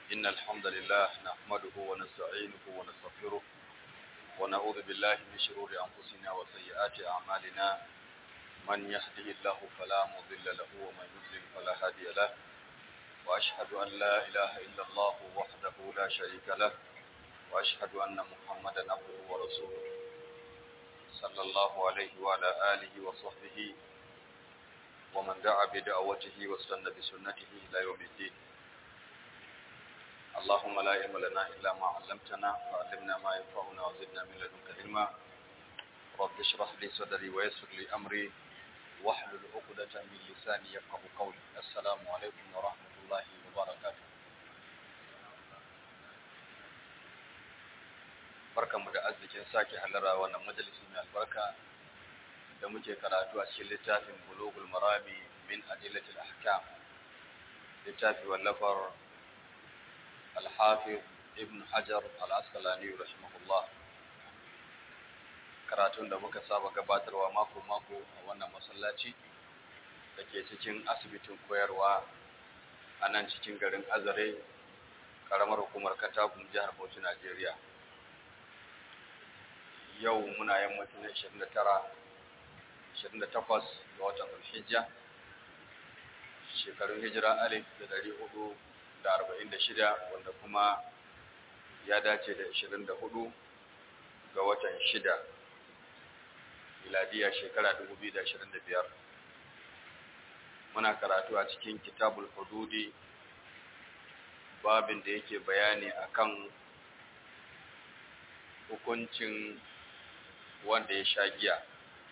إن الحمد لله نحمده ونستعينه ونستغفره ونعوذ بالله من شرور أنفسنا وسيئات أعمالنا من يهده الله فلا مضل له ومن يضلل فلا هادي له وأشهد أن لا إله إلا الله وحده لا شريك له وأشهد أن محمدا عبده ورسوله صلى الله عليه وعلى آله وصحبه ومن دعا بدعوته واستنى بسنته إلى يوم الدين اللهم لا علم لنا إلا ما علمتنا فعلمنا ما ينفعنا وزدنا من لدنك علما رب اشرح لي صدري ويسر لي أمري واحلل عقدة من لساني يفقه قولي السلام عليكم ورحمة الله وبركاته barkanmu da arzikin sake halara wannan majalisi mai albarka da muke karatu a cikin littafin bulugul marami min adillatil ahkam littafi wallafar al-hafiz ibn hajar al-asqalani rahimahullah karatun da muka saba gabatarwa mako mako a wannan masallaci da ke cikin asibitin koyarwa a nan cikin garin azare karamar hukumar katakun jihar bauchi najeriya yau muna yammacin 29 28 ga watan Zulhijja shekarun hijira alif da dari hudu da arba'in da shida wanda kuma ya dace da ashirin da hudu ga watan shida miladiya shekara dubu biyu da ashirin da biyar muna karatu a cikin kitabul hududi babin da yake bayani akan hukuncin wanda ya sha giya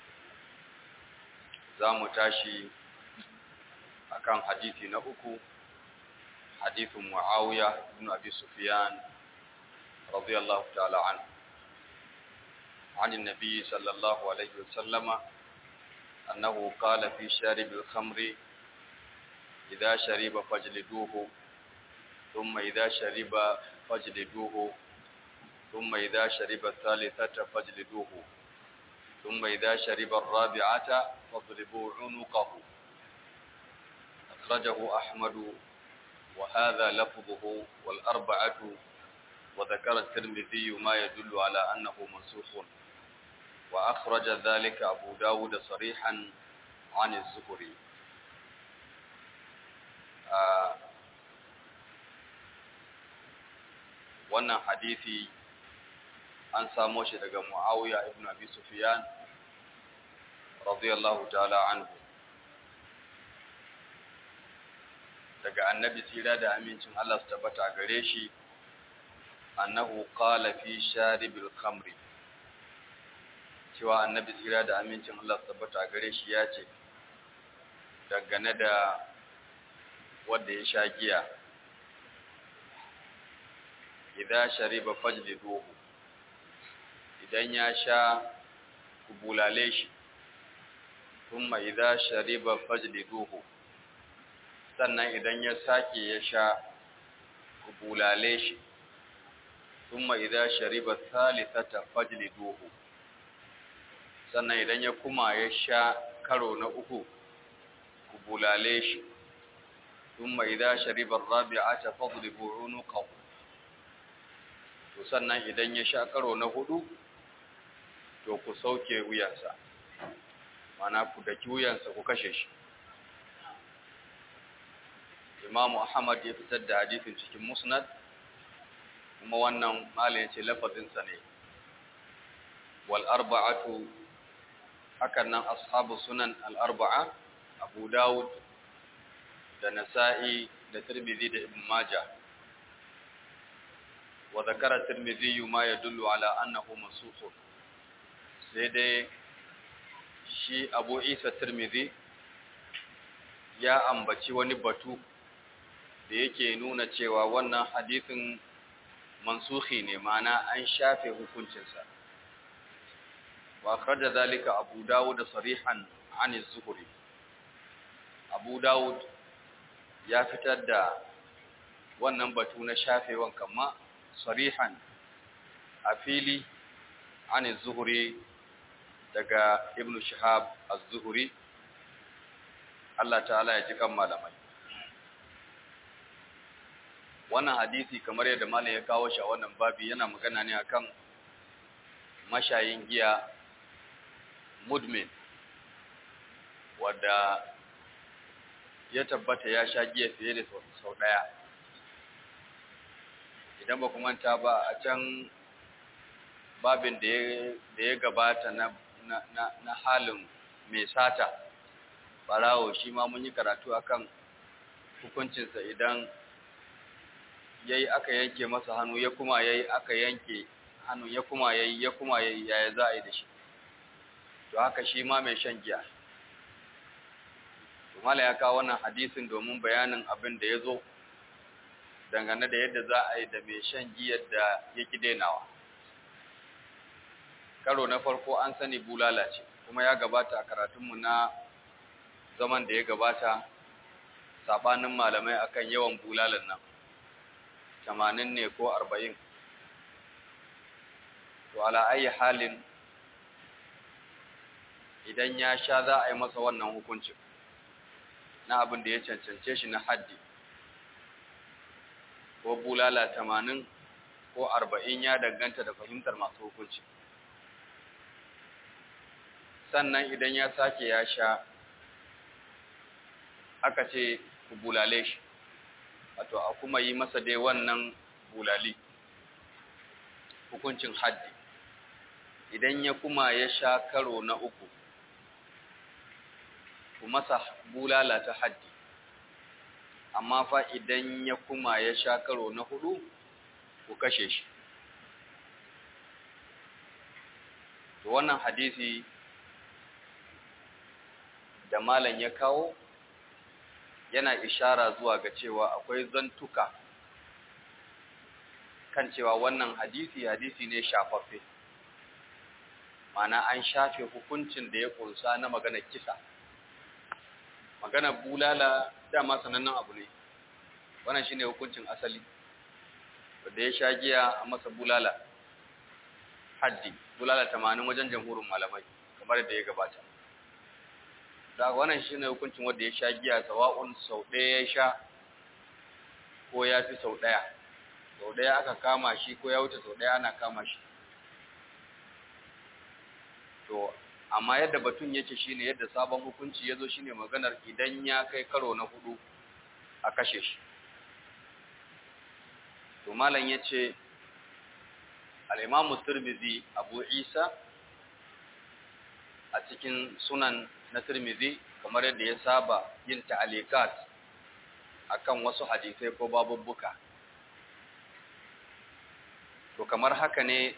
za mu tashi akan hadisi na uku hadisin muawiya ibn abi sufyan radiyallahu ta'ala an عن النبي صلى الله عليه وسلم أنه قال في شارب الخمر إذا شرب فاجلدوه ثم إذا شرب فاجلدوه ثم إذا شرب الثالثة فاجلدوه ثم إذا شرب الرابعة فاضربوا عنقه أخرجه أحمد وهذا لفظه والأربعة وذكر الترمذي ما يدل على أنه منسوخ وأخرج ذلك أبو داود صريحا عن الزهري آه wannan hadisi an samo shi daga Muawiya ibn Abi Sufyan radiyallahu ta'ala anhu daga annabi tsira da amincin Allah su tabbata a gare shi annahu qala fi sharibil khamri cewa annabi tsira da amincin Allah su tabbata a gare shi ya ce dangane da wanda ya sha giya idan shariba fajliduhu idan ya sha kubulale shi thumma idza shariba fajliduhu sannan idan ya sake ya sha kubulale shi thumma idza shariba thalithata fajliduhu sannan idan ya kuma ya sha karo na uku kubulale shi thumma idza shariba ar-rabi'ata fadribu unuqahu to sannan idan ya sha karo na hudu to ku sauke wuyansa mana ku daki wuyansa ku kashe shi Imam Ahmad ya fitar da hadisin cikin Musnad kuma wannan malai ya ce lafazinsa ne wal arba'atu hakan nan ashabu sunan al arba'a Abu Dawud da Nasa'i da Tirmidhi da Ibn Majah وذكر الترمذي ما يدل على أنه منسوخ سيدي shi Abu Isa Tirmidhi ya ambaci wani batu da yake nuna cewa wannan hadisin mansuhi ne mana an shafe hukuncinsa wa akhraja zalika Abu Dawud sarihan an az-Zuhri Abu Dawud ya fitar da wannan batu na shafewan kama sarihan a fili an zuhuri daga ibn shihab az-zuhri Allah ta'ala ya ji kan malamai wannan hadisi kamar yadda malam ya kawo shi a wannan babi yana magana ne akan mashayin giya mudmin wadda ya tabbata ya sha giya fiye da sau ɗaya idan ba manta ba a can babin da ya gabata na, na, na, na halin mai sata barawo shi ma mun yi karatu akan hukuncinsa idan yayi aka yanke masa hannu ya kuma yayi aka yanke hannu ya kuma yayi ya kuma yayi yaya za a yi da shi to haka shi ma mai shan giya to mala ya kawo wannan hadisin domin bayanin abin da ya zo dangane da yadda za a yi da mai shan giyar da ya ki dainawa karo na farko an sani bulala ce kuma ya gabata a karatunmu na zaman da ya gabata sabanin malamai akan yawan bulalan nan tamanin ne ko arba'in to ala ayi halin idan ya sha za a yi masa wannan hukuncin na abin da ya cancance shi na haddi ko bulala tamanin ko arba'in ya danganta da fahimtar masu hukunci sannan idan ya sake ya sha aka ce ku bulale shi wato a kuma yi masa dai wannan bulali hukuncin haddi idan ya kuma ya sha karo na uku ku masa bulala ta haddi amma fa idan ya kuma ya sha karo na hudu ku kashe shi to wannan hadisi da malam ya kawo yana ishara zuwa ga cewa akwai zantuka kan cewa wannan hadisi hadisi ne shafaffe mana an shafe hukuncin da ya kunsa na maganar kisa maganar bulala dama sanannen abu ne wannan shine hukuncin asali wanda ya sha giya a masa bulala haddi bulala tamanin wajen jamhurin malamai kamar da ya gabata da wannan shine hukuncin wanda ya sha giya sawa'un sau ɗaya ya sha ko ya fi sau ɗaya sau ɗaya aka kama shi ko ya wuce sau ɗaya ana kama shi to amma yadda batun yake shine yadda sabon hukunci ya zo shine maganar idan ya kai karo na hudu a kashe shi to malam ya ce al'imamu turmizi abu isa a cikin sunan na turmizi kamar yadda ya saba yin ta'alikat akan wasu hadisai ko babubbuka to kamar haka ne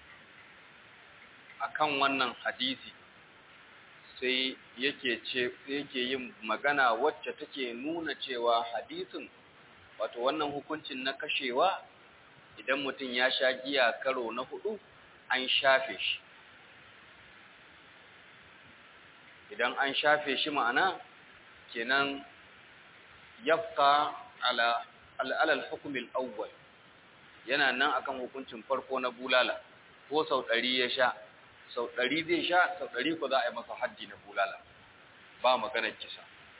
akan wannan hadisi sai yake ce yake yin magana wacce take nuna cewa hadisin wato wannan hukuncin na kashewa idan mutum ya sha giya karo na hudu an shafe shi idan an shafe shi ma'ana kenan yabqa ala alal hukm al-awwal yana nan akan hukuncin farko na bulala ko sau ɗari ya sha sau ɗari zai sha sau ɗari ko za a yi masa haddi na bulala ba maganar kisa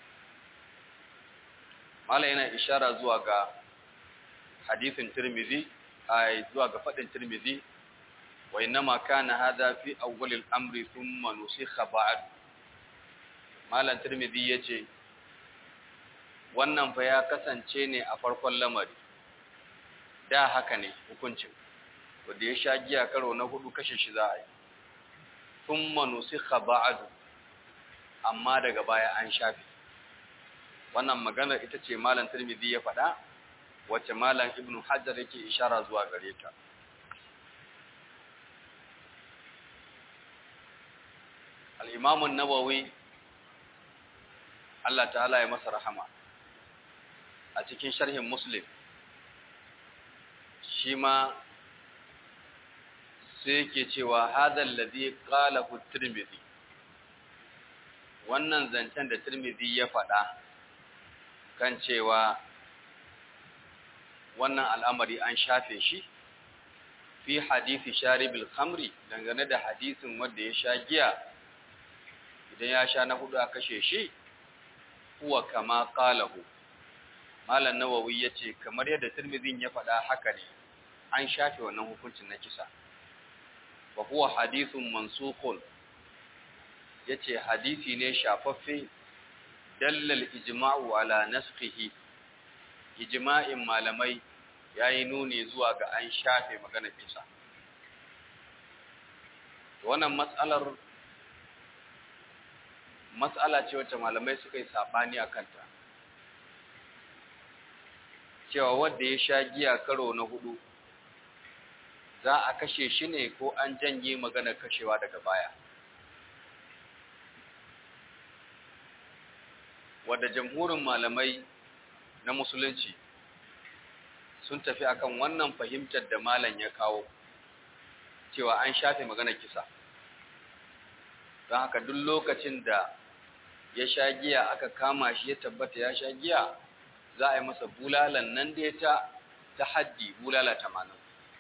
mala yana ishara zuwa ga hadisin tirmidhi ai zuwa ga fadin tirmidhi wa inma kana hadha fi awwal al-amri thumma nusikha ba'd malan tirmidhi yace wannan fa ya kasance ne a farkon lamari da haka ne hukuncin wanda ya sha giya karo na hudu kashe shi za a yi thumma nusikha ba'd amma daga baya an shafe wannan maganar ita ce malam Tirmidhi ya faɗa wacce malam Ibn Hajar yake ishara zuwa gare ta al-Imam an-Nawawi Allah ta'ala ya masa rahama a cikin sharhin Muslim shi ma sai yake cewa hadal ladhi qalahu Tirmidhi wannan zancen da Tirmidhi ya faɗa kan cewa wannan al'amari an shafe shi fi hadisi sharibil khamri dangane da hadisin wanda ya sha giya idan ya sha na hudu a kashe shi huwa kama qalahu malam nawawi ya ce kamar yadda tirmidhin ya faɗa haka ne an shafe wannan hukuncin na kisa wa huwa hadithun mansukhun yace hadisi ne shafaffe dallal ijma'u ala naskhihi ijma'in malamai yayi nuni zuwa ga an shafe maganar kisa wannan mas'alar mas'ala ce wacce malamai suka yi sabani a kanta cewa wanda ya sha giya karo na hudu za a kashe shi ne ko an janye maganar kashewa daga baya wadda jamhurin malamai na musulunci sun tafi akan wannan fahimtar da malam ya kawo cewa an shafe maganar kisa don haka duk lokacin da ya sha giya aka kama shi ya tabbata ya sha giya za a yi masa bulalan nan da ta ta haddi bulala tamanin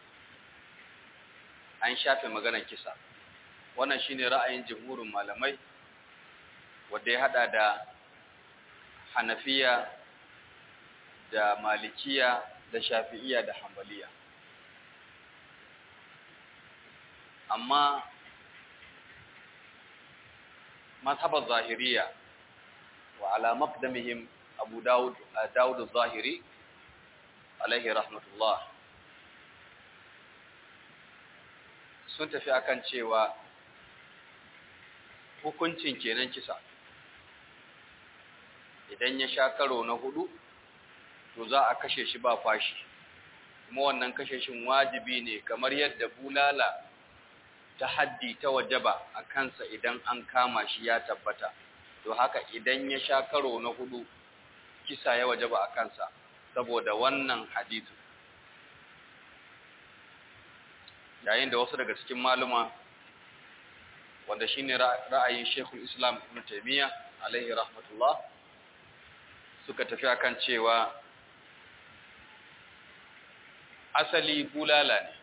an shafe maganar kisa wannan shine ra'ayin jamhurin malamai wanda ya hada da hanafiya da malikiya da shafi'iya da hambaliya amma mazhabar zahiriya wa ala maqdamihim abu dawud dawud az-zahiri alaihi rahmatullah sun tafi akan cewa hukuncin kenan kisa idan ya sha karo na hudu to za a kashe shi ba fashi kuma wannan kashe shin wajibi ne kamar yadda bulala ta haddi ta wajaba a kansa idan an kama shi ya tabbata to haka idan ya sha karo na hudu kisa ya wajaba a kansa saboda wannan hadithu yayin da wasu daga cikin maluma wanda shine ra'ayin Sheikhul Islam Ibn Taymiyyah alaihi rahmatullah suka tafi akan cewa asali bulala ne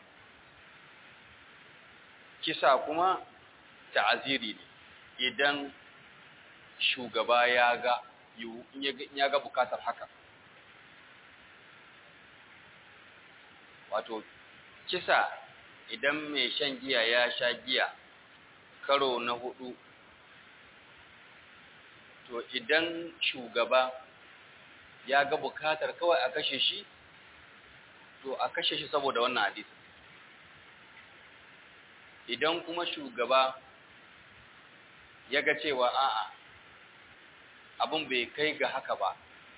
kisa kuma ta'aziri ne idan shugaba ya ga ya ga bukatar haka wato kisa idan mai shan giya ya sha giya karo na hudu to idan shugaba ya ga bukatar kawai a kashe shi to a kashe shi saboda wannan hadisi idan kuma shugaba ya ga cewa a'a abin bai kai ga haka ba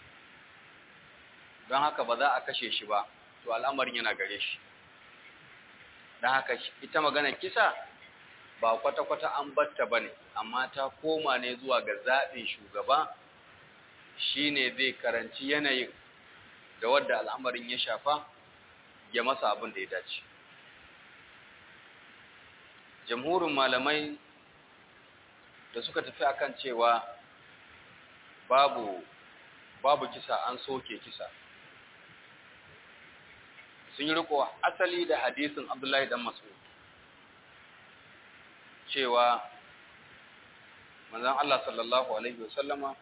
don haka ba za a kashe shi ba to al'amarin yana gare shi don haka ita magana kisa ba kwata-kwata an batta ba ne amma ta koma ne zuwa ga zaɓin shugaba shi ne zai karanci yanayin da wadda al'amarin ya shafa ya masa abin da ya dace jamhurin malamai da suka tafi akan cewa babu babu kisa an soke kisa sun yi riko asali da hadisin abdullahi dan mas'ud cewa manzon Allah sallallahu alaihi wasallama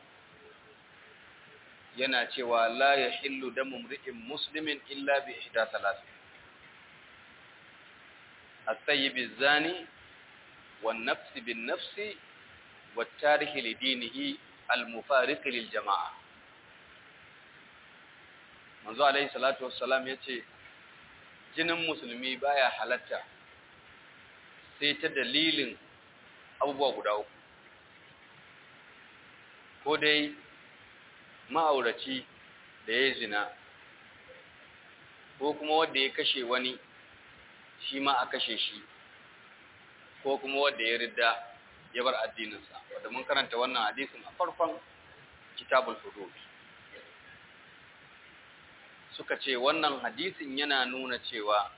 yana cewa la yahillu damu mri'in muslimin illa bi ihda thalath at-tayyib az-zani wan-nafs bin-nafs wat-tarikh li dinihi al-mufariq lil-jama'a manzo alaihi salatu wassalam yace jinin musulmi baya halatta sai ta dalilin abubuwa guda uku ko dai ma'auraci da ya zina ko kuma wanda ya kashe wani shi ma a kashe shi ko kuma wanda ya ridda ya bar addininsa wadda mun karanta wannan hadisin a farkon kitabul hudud suka ce wannan hadisin yana nuna cewa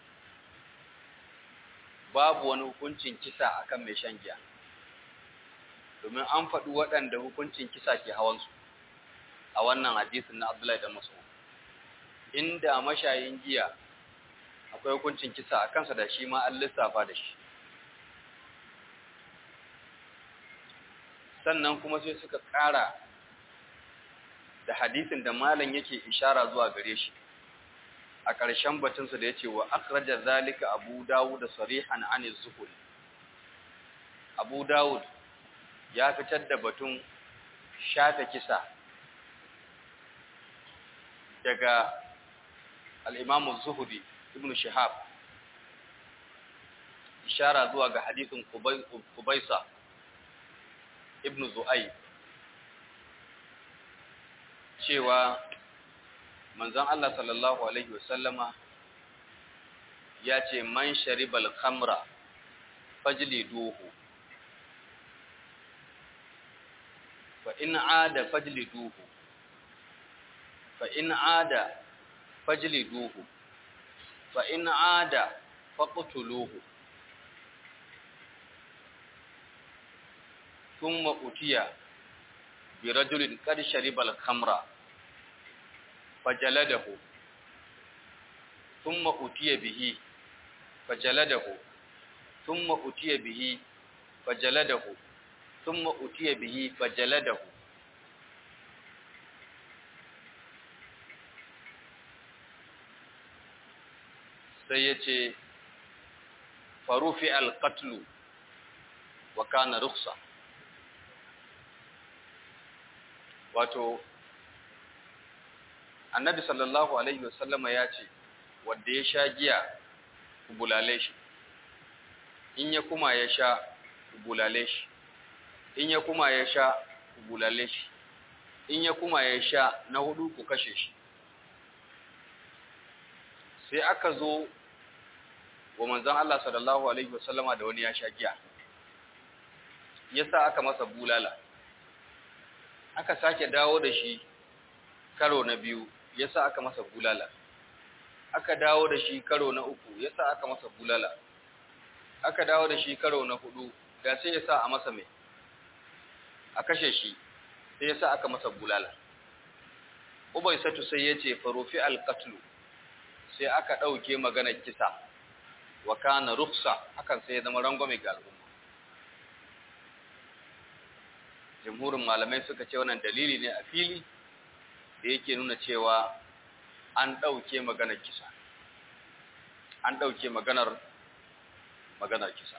babu wani hukuncin kisa akan mai shan giya domin an faɗi waɗanda hukuncin kisa ke hawansu a wannan hadisin na Abdullahi da Mas'ud inda mashayin giya akwai hukuncin kisa a kansa da shi ma an lissafa da shi sannan kuma sai suka ƙara da hadisin da malam yake ishara zuwa gare shi a ƙarshen batunsa da ya ce wa akhraja zalika abu dawud da sarihan an zuhuri abu dawud ya fitar da batun shafe kisa daga al'imamu zuhuri ibn shihab ishara zuwa ga hadisin kubaisa ibn zu'ai cewa manzon Allah sallallahu alaihi wasallama ya ce man sharibal khamra fajliduhu fa in aada fajliduhu fa in aada fajliduhu fa in aada faqtuluhu thumma utiya bi rajulin qad sharibal khamra فجلده ثم أتي به فجلده ثم أتي به فجلده ثم أتي به فجلده sai ya ce farufi alƙatlu wa kana ruksa wato annabi sallallahu alaihi wasallama ya ce wanda ya sha giya ku bulale shi in ya kuma ya sha ku bulale shi in ya kuma ya sha ku bulale shi in ya kuma ya sha na hudu ku kashe shi sai aka zo wa manzon Allah sallallahu alaihi wasallama da wani ya sha giya yasa aka masa bulala aka sake dawo da shi karo na biyu yasa aka masa bulala aka dawo da shi karo na uku yasa aka masa bulala aka dawo da shi karo na hudu da sai yasa a masa mai a kashe shi sai yasa aka masa bulala ubaisatu sai yace farufi alqatlu sai aka dauke maganar kisa wa kana ruksa hakan sai ya zama rangwame ga al'umma jamhurin malamai suka ce wannan dalili ne a fili da yake nuna cewa an ɗauke maganar kisa an ɗauke maganar maganar kisa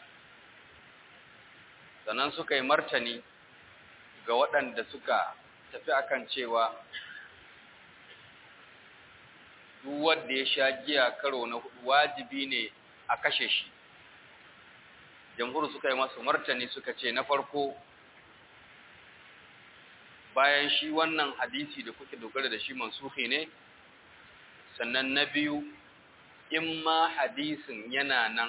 sannan suka yi martani ga waɗanda suka tafi akan cewa duk wanda ya sha giya karo na hudu wajibi ne a kashe shi jamhur suka yi masu martani suka ce na farko bayan shi wannan hadisi da kuke dogara da shi mansuhi ne sannan na biyu in ma hadisin yana nan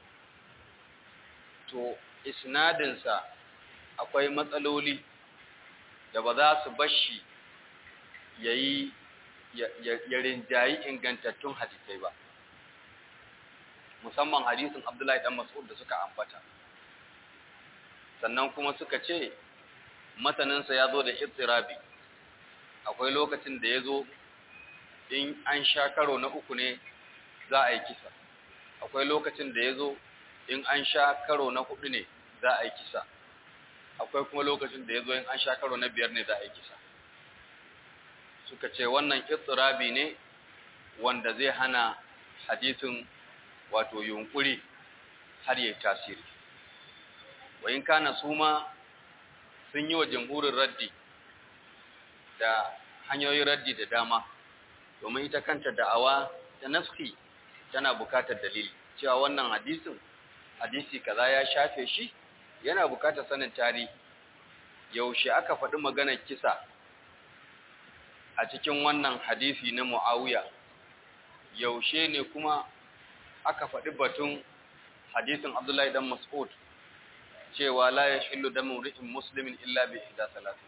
to isnadinsa akwai matsaloli da ba za su bashi ya yi ya rinjayi ingantattun hadisai ba musamman hadisin abdullahi dan mas'ud da suka ambata sannan kuma suka ce mataninsa ya zo da istirabi akwai lokacin da ya zo in an sha karo na uku ne za a yi kisa akwai lokacin da ya zo in an sha karo na hudu ne za a yi kisa akwai kuma lokacin da ya zo in an sha karo na biyar ne za a yi kisa suka ce wannan istirabi ne wanda zai hana hadisin wato yunkuri har yi tasiri wa in kana su ma sun yi wa jamhurin raddi da hanyoyin raddi da dama domin ita kanta da'awa da naski tana bukatar dalili cewa wannan hadisin hadisi kaza ya shafe shi yana bukatar sanin tarihi yaushe aka faɗi maganar kisa a cikin wannan hadisi na Muawiya yaushe ne kuma aka faɗi batun hadisin Abdullahi dan Mas'ud cewa la yashillu damu ri'in muslimin illa bi ihda salati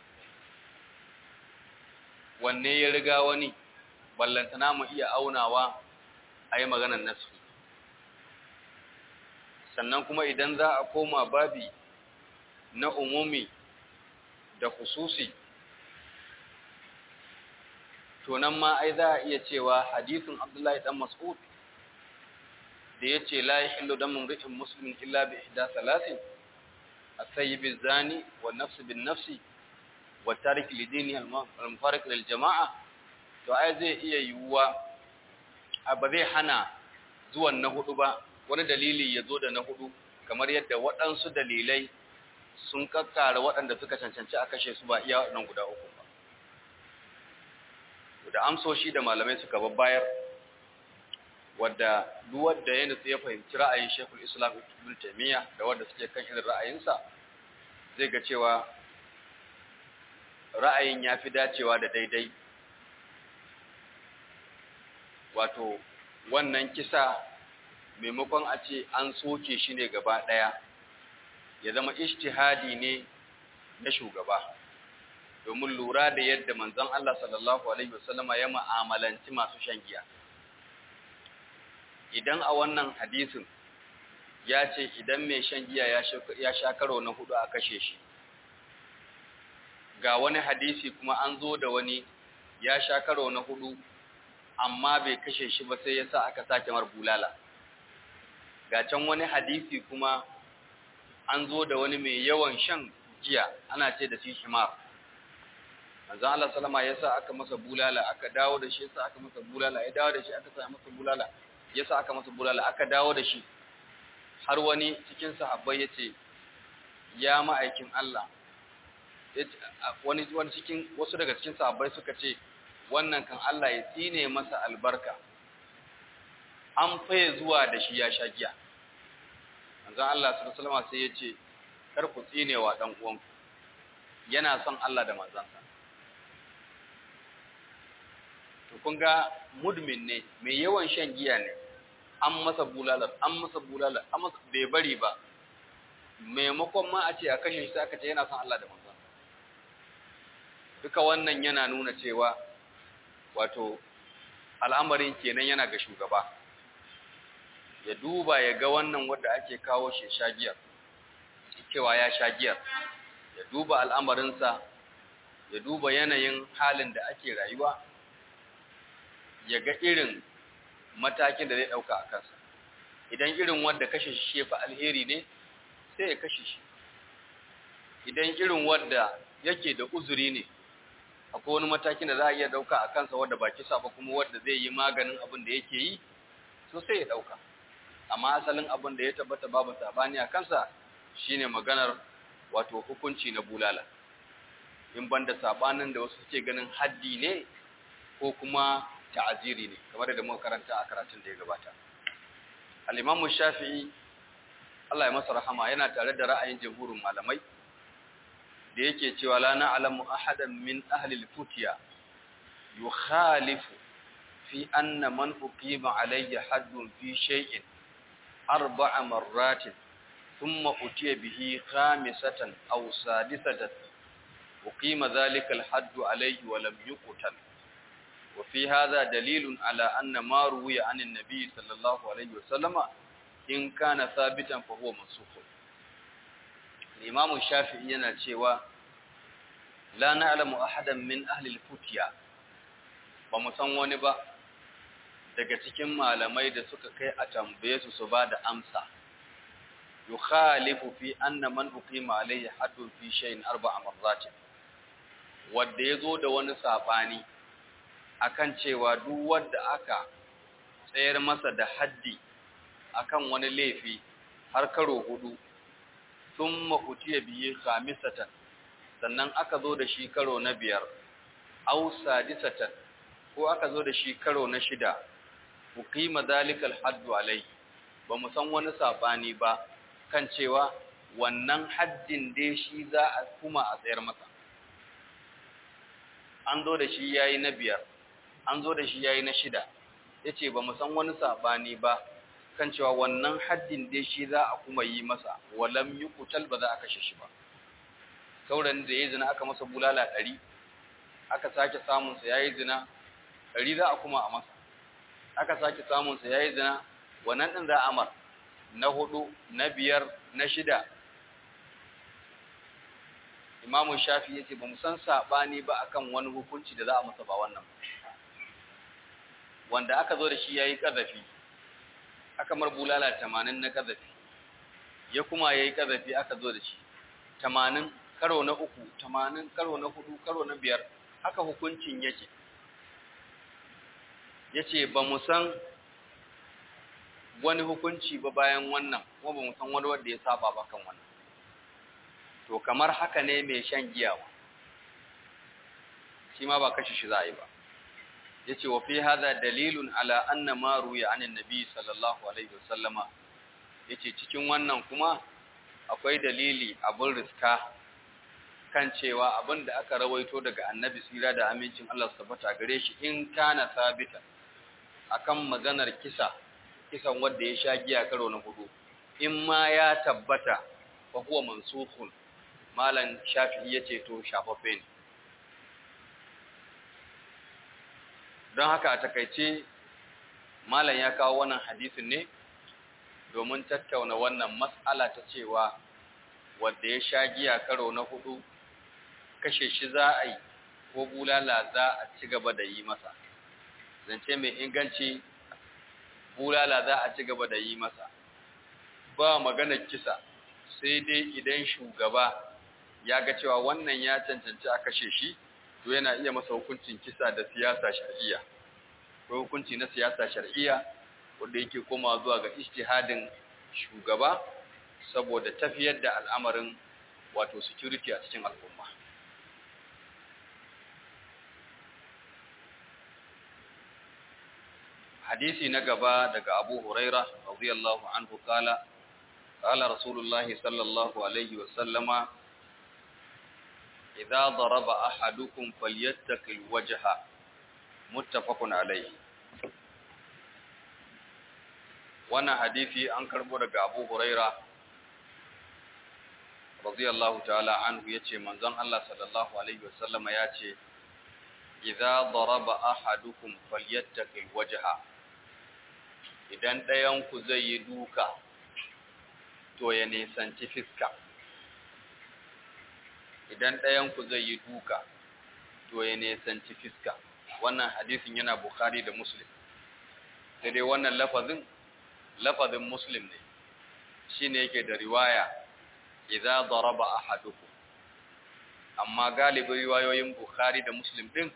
wanne ya riga wani ballantana mu iya aunawa ayi maganar nasu sannan kuma idan za a koma babi na umumi da khususi to nan ma ai za a iya cewa hadisin Abdullahi dan Mas'ud da yace la yahillu damu ri'in muslimin illa bi ihda salatin as-sayyib az-zani wa nafs bin nafsi wa tarik lidini al-mufariq lil jama'a to ai zai iya yiwuwa ba zai hana zuwan na hudu ba wani dalili ya zo da na hudu kamar yadda waɗansu dalilai sun kakkara waɗanda suka cancanci a kashe su ba iya waɗannan guda uku ba da amsoshi da malamai suka babbayar wadda duk wanda ya nutsu ya fahimci ra'ayin Sheikhul Islam Ibn Taymiyyah da wanda suke kan irin ra'ayinsa zai ga cewa ra'ayin ya fi dacewa da daidai wato wannan kisa maimakon a ce an soke shi ne gaba ɗaya ya zama ishtihadi ne na shugaba domin lura da yadda manzon Allah sallallahu alaihi wasallama ya mu'amalanci masu shan giya idan a wannan hadisin ya ce idan mai shan giya ya sha karo na hudu a kashe shi ga wani hadisi kuma an zo da wani ya sha karo na hudu amma bai kashe shi ba sai ya sa aka sake mar bulala ga can wani hadisi kuma an zo da wani mai yawan shan giya ana ce da shi shimar manzo Allah sallama ya sa aka masa bulala aka dawo da shi ya sa aka masa bulala ya dawo da shi aka sa masa bulala ya sa aka masa bulala aka dawo da shi har wani cikin sahabbai ya ce ya ma'aikin Allah wani wani cikin wasu daga cikin sahabbai suka ce wannan kan Allah ya tsine masa albarka an faye zuwa da shi ya sha giya manzon Allah sallallahu alaihi wasallam sai ya ce kar ku tsine wa dan uwanku yana son Allah da manzansa to kun ga mudmin ne mai yawan shan giya ne an masa bulalar an masa bulalar an masa bai bari ba maimakon ma a ce a kashe shi aka ce yana son Allah da manzon duka wannan yana nuna cewa wato al'amarin kenan yana ga shugaba ya duba ya ga wannan wanda ake kawo shi shagiyar cewa ya shagiyar ya duba al'amarinsa ya duba yanayin halin da ake rayuwa ya ga irin matakin da zai ɗauka a kansa idan irin wanda kashe shi shefa alheri ne sai ya kashe shi idan irin wanda yake da uzuri ne akwai wani matakin da za a iya ɗauka a kansa wanda ba kisa ba kuma wanda zai yi maganin abin da yake yi so sai ya ɗauka amma asalin abin da ya tabbata babu sabani a kansa shine maganar wato hukunci na bulala in banda sabanin da wasu suke ganin haddi ne ko kuma ta'aziri ne kamar da muka karanta a karatun da ya gabata al-Imam Shafi'i Allah ya masa rahama yana tare da ra'ayin jamhurin malamai da yake cewa la na'lamu ahadan min ahli al-futiya yukhalifu fi anna man uqima alayhi haddun fi shay'in arba'a marratin thumma utiya bihi khamisatan aw sadisatan uqima dhalika al-hadd alayhi wa lam yuqtal وفي هذا دليل على أن ما روي عن النبي صلى الله عليه وسلم إن كان ثابتا فهو منسوخ الإمام الشافعي yana cewa la na'lamu ahadan min ahli al-futiya ba mu san wani ba daga cikin malamai da suka kai a tambaye su su bada amsa yukhalifu fi anna man uqima alayhi haddun fi shay'in arba'a marrat wanda yazo da wani sabani akan cewa duk wanda aka tsayar masa da haddi akan wani laifi har karo hudu thumma utiya bihi khamisatan sannan aka zo da shi karo na biyar aw sadisatan ko aka zo da shi karo na shida uqima zalikal haddu alai ba mu san wani sabani ba kan cewa wannan haddin dai shi za a kuma a tsayar masa an zo da shi yayi na biyar an zo da shi yayi na shida yace ba mu san wani sabani ba kan cewa wannan haddin dai shi za a kuma yi masa walam yuqtal ba za a kashe shi ba sauran da yayi zina aka masa bulala 100 aka sake samun sa yayi zina 100 za a kuma a masa aka sake samun sa yayi zina wannan din za a amar na hudu na biyar na shida Imamu Shafi yace ba mu san sabani ba akan wani hukunci da za a masa ba wannan wanda aka zo da shi yayi kazafi aka mar bulala 80 na kazafi ya kuma yayi kazafi aka zo da shi 80 karo na uku tamanin karo na hudu karo na biyar haka hukuncin yake ya ce ba mu san wani hukunci ba bayan wannan kuma ba mu san wani wanda ya saba ba kan wannan to kamar haka ne mai shan giya ba shi ma ba kashi shi za a yi ba ya ce wa fi haza dalilun ala anna ma ruya anin nabi sallallahu alaihi wasallama ya ce cikin wannan kuma akwai dalili abin riska kan cewa abin da aka rawaito daga annabi tsira da amincin Allah su tabbata gare shi in kana sabita akan maganar kisa kisan wanda ya sha giya karo na hudu in ma ya tabbata fa huwa mansukhun malan shafi'i yace to shafaffe ne don haka a takaice malam ya kawo wannan hadisin ne domin tattauna wannan mas'ala ta cewa wanda ya sha giya karo na hudu kashe shi za a yi ko bulala za a ci gaba da yi masa zance mai inganci bulala za a ci gaba da yi masa ba maganar kisa sai dai idan shugaba ya ga cewa wannan ya cancanci a kashe shi to yana iya masa hukuncin kisa da siyasa shar'iyya ko hukunci na siyasa shar'iyya wanda yake komawa zuwa ga ijtihadin shugaba saboda tafiyar da al'amarin wato security a cikin al'umma hadisi na gaba daga Abu Huraira radiyallahu anhu kala qala Rasulullah sallallahu alaihi wa sallama idza daraba ahadukum falyattaqil wajha muttafaqun alaihi wannan hadisi an karbo daga Abu Huraira radiyallahu ta'ala anhu yace manzon Allah sallallahu alaihi wa sallama yace idza daraba ahadukum falyattaqil wajha idan ɗayanku zai yi duka to ya nisanci fiska idan ɗayanku zai yi duka to ya nisanci fiska wannan hadisin yana bukhari da muslim sai dai wannan lafazin lafazin muslim ne shine yake da riwaya idza daraba ahadukum amma galibin riwayoyin bukhari da muslim din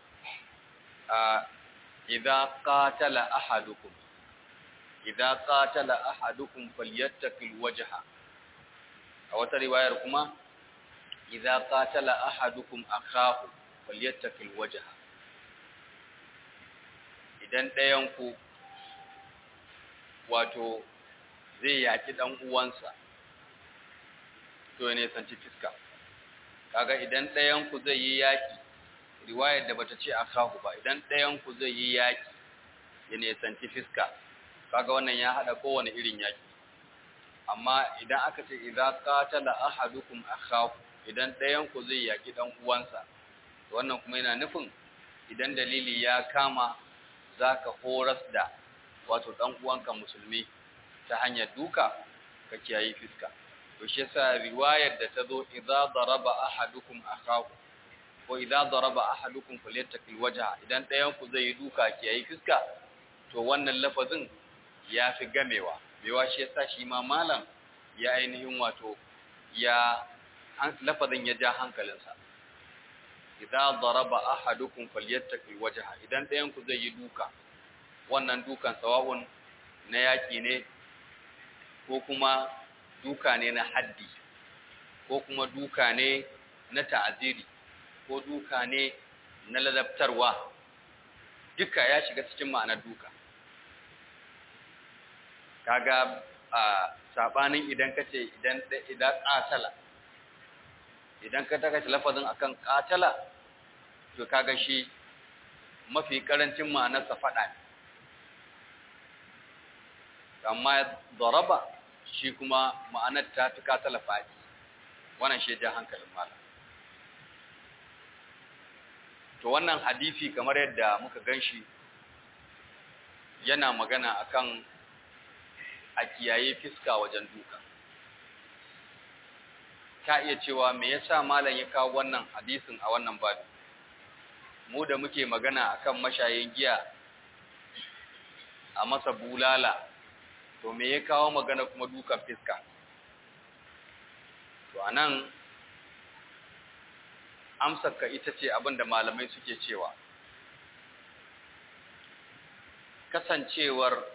a idza qatala ahadukum idza qatala ahadukum falyattaqil wajha a wata riwayar kuma idza qatala ahadukum akahu falyattaqil wajha idan ɗayan ku wato zai yaki dan uwansa to ne sanci fiska kaga idan ɗayan ku zai yi yaki riwayar da bata ce akahu ba idan ɗayan ku zai yi yaki ya ne sanci fiska kaga wannan ya hada kowane irin yaki amma idan aka ce idza qatala ahadukum akhahu idan ɗayan ku zai yaki dan uwansa wannan kuma yana nufin idan dalili ya kama zaka horas da wato dan uwanka musulmi ta hanyar duka ka kiyayi fiska to shi yasa riwayar da ta zo idza daraba ahadukum akhahu ko idza daraba ahadukum falyattaqil wajha idan ɗayan ku zai yi duka kiyayi fiska to wannan lafazin ya fi gamewa mewa shi yasa shi ma malam ya ainihin wato ya lafazin ya ja hankalinsa idza daraba ahadukum falyattaqi wajha idan ɗayan ku zai yi duka wannan dukan sawa'un na yaki ne ko kuma duka ne na haddi ko kuma duka ne na ta'aziri ko duka ne na ladabtarwa duka ya shiga cikin ma'anar duka kaga a sabanin idan kace idan idan qatala idan ka taka lafazin akan qatala to kaga shi mafi karancin ma'anar sa fada ne amma daraba shi kuma ma'anar ta fi qatala fadi wannan shi da hankalin malam to wannan hadisi kamar yadda muka ganshi yana magana akan a kiyaye fiska wajen duka ka iya cewa me yasa malam ya kawo wannan hadisin a wannan babu mu da muke magana akan mashayin giya a masa bulala to me ya kawo magana kuma dukan fiska to anan amsarka ita ce abin da malamai suke cewa kasancewar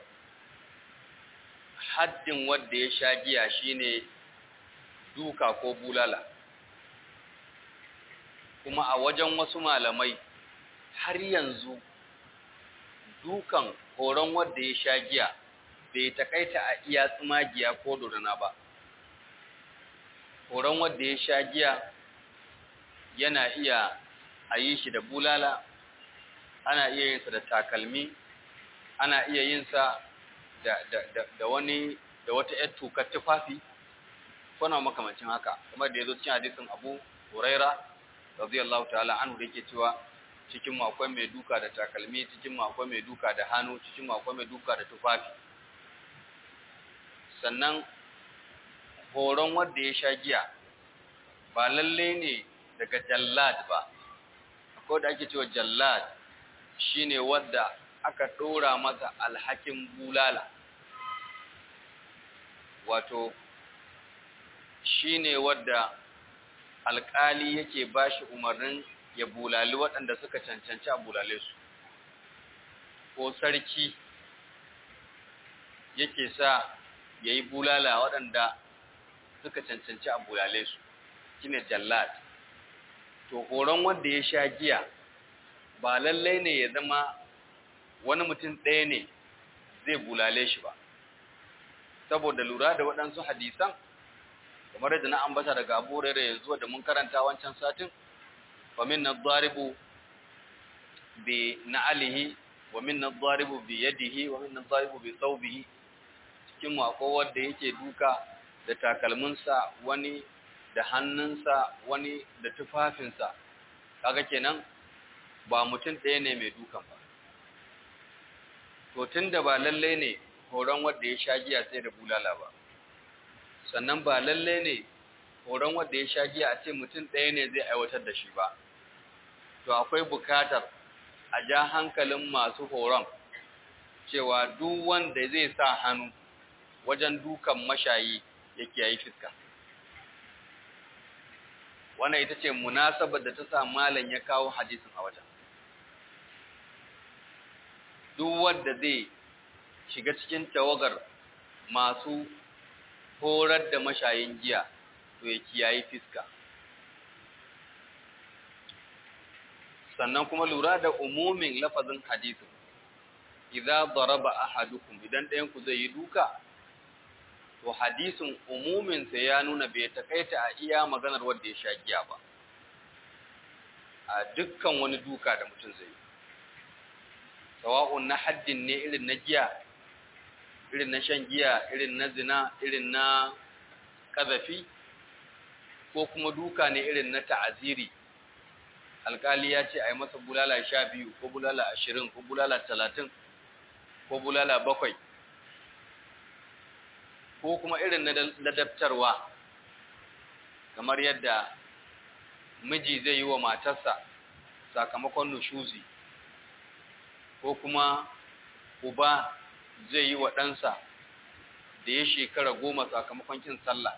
haddin wadda ya sha giya shine duka ko bulala kuma a wajen wasu malamai har yanzu dukan horon wadda ya sha giya bai takaita a iya tsumagiya ko dorina ba horon wadda ya sha giya yana iya a yi shi da bulala ana iya yin sa da takalmi ana iya yin sa da, da, da, da wani da wata ‘yar tukar tufafi kuna makamancin haka kamar da ya zo cikin hadisin abu huraira radiyallahu ta'ala anhu da yake cewa cikin mu akwai mai duka da takalmi cikin mu akwai mai duka da hannu cikin mu akwai mai duka da tufafi sannan horon wanda ya sha giya ba lalle ne daga jallad ba akwai da ake cewa jallad shine wanda aka dora masa alhakin bulala wato shine wanda alkali yake bashi umarnin ya bulali waɗanda suka cancanci a bulale su ko sarki yake sa ya yi bulala waɗanda suka cancanci a bulale su shine jallad to horon wanda ya sha giya ba lallai ne ya zama wani mutum ɗaya ne zai bulale shi ba saboda lura da waɗansu hadisan kamar yadda na ambata daga abu rere yanzu da mun karanta wancan satin wa minna dharibu bi na'alihi wa minna dharibu bi yadihi wa minna dharibu bi thawbihi cikin mu akwai wanda yake duka da takalminsa wani da hannunsa wani da tufafinsa kaga kenan ba mutum ɗaya ne mai dukan ba to tunda ba lalle ne horon wanda ya sha giya sai da bulala ba sannan ba lalle ne horon wanda ya sha giya a ce mutum ɗaya ne zai aiwatar da shi ba to akwai bukatar a ja hankalin masu horon cewa duk wanda zai sa hannu wajen dukan mashayi ya kiyayi fiska wannan ita ce munasabar da ta sa malam ya kawo hadisin a wajen duk wanda zai shiga cikin tawagar masu horar da mashayin giya to ya kiyayi fiska sannan kuma lura da umumin lafazin hadisin idza daraba ahadukum idan ɗayan ku zai yi duka to hadisin umumin sa ya nuna bai takaita a iya maganar wanda ya sha giya ba a dukkan wani duka da mutum zai yi sawa'un na haddin ne irin na giya irin na shan giya irin na zina irin na kazafi ko kuma duka ne irin na ta'aziri alkali ya ce a yi masa bulala sha biyu ko bulala ashirin ko bulala talatin ko bulala bakwai ko kuma irin na ladabtarwa kamar yadda miji zai yi wa matarsa sakamakon nushuzi ko kuma uba zai yi wa ɗansa da ya shekara goma sakamakon kin sallah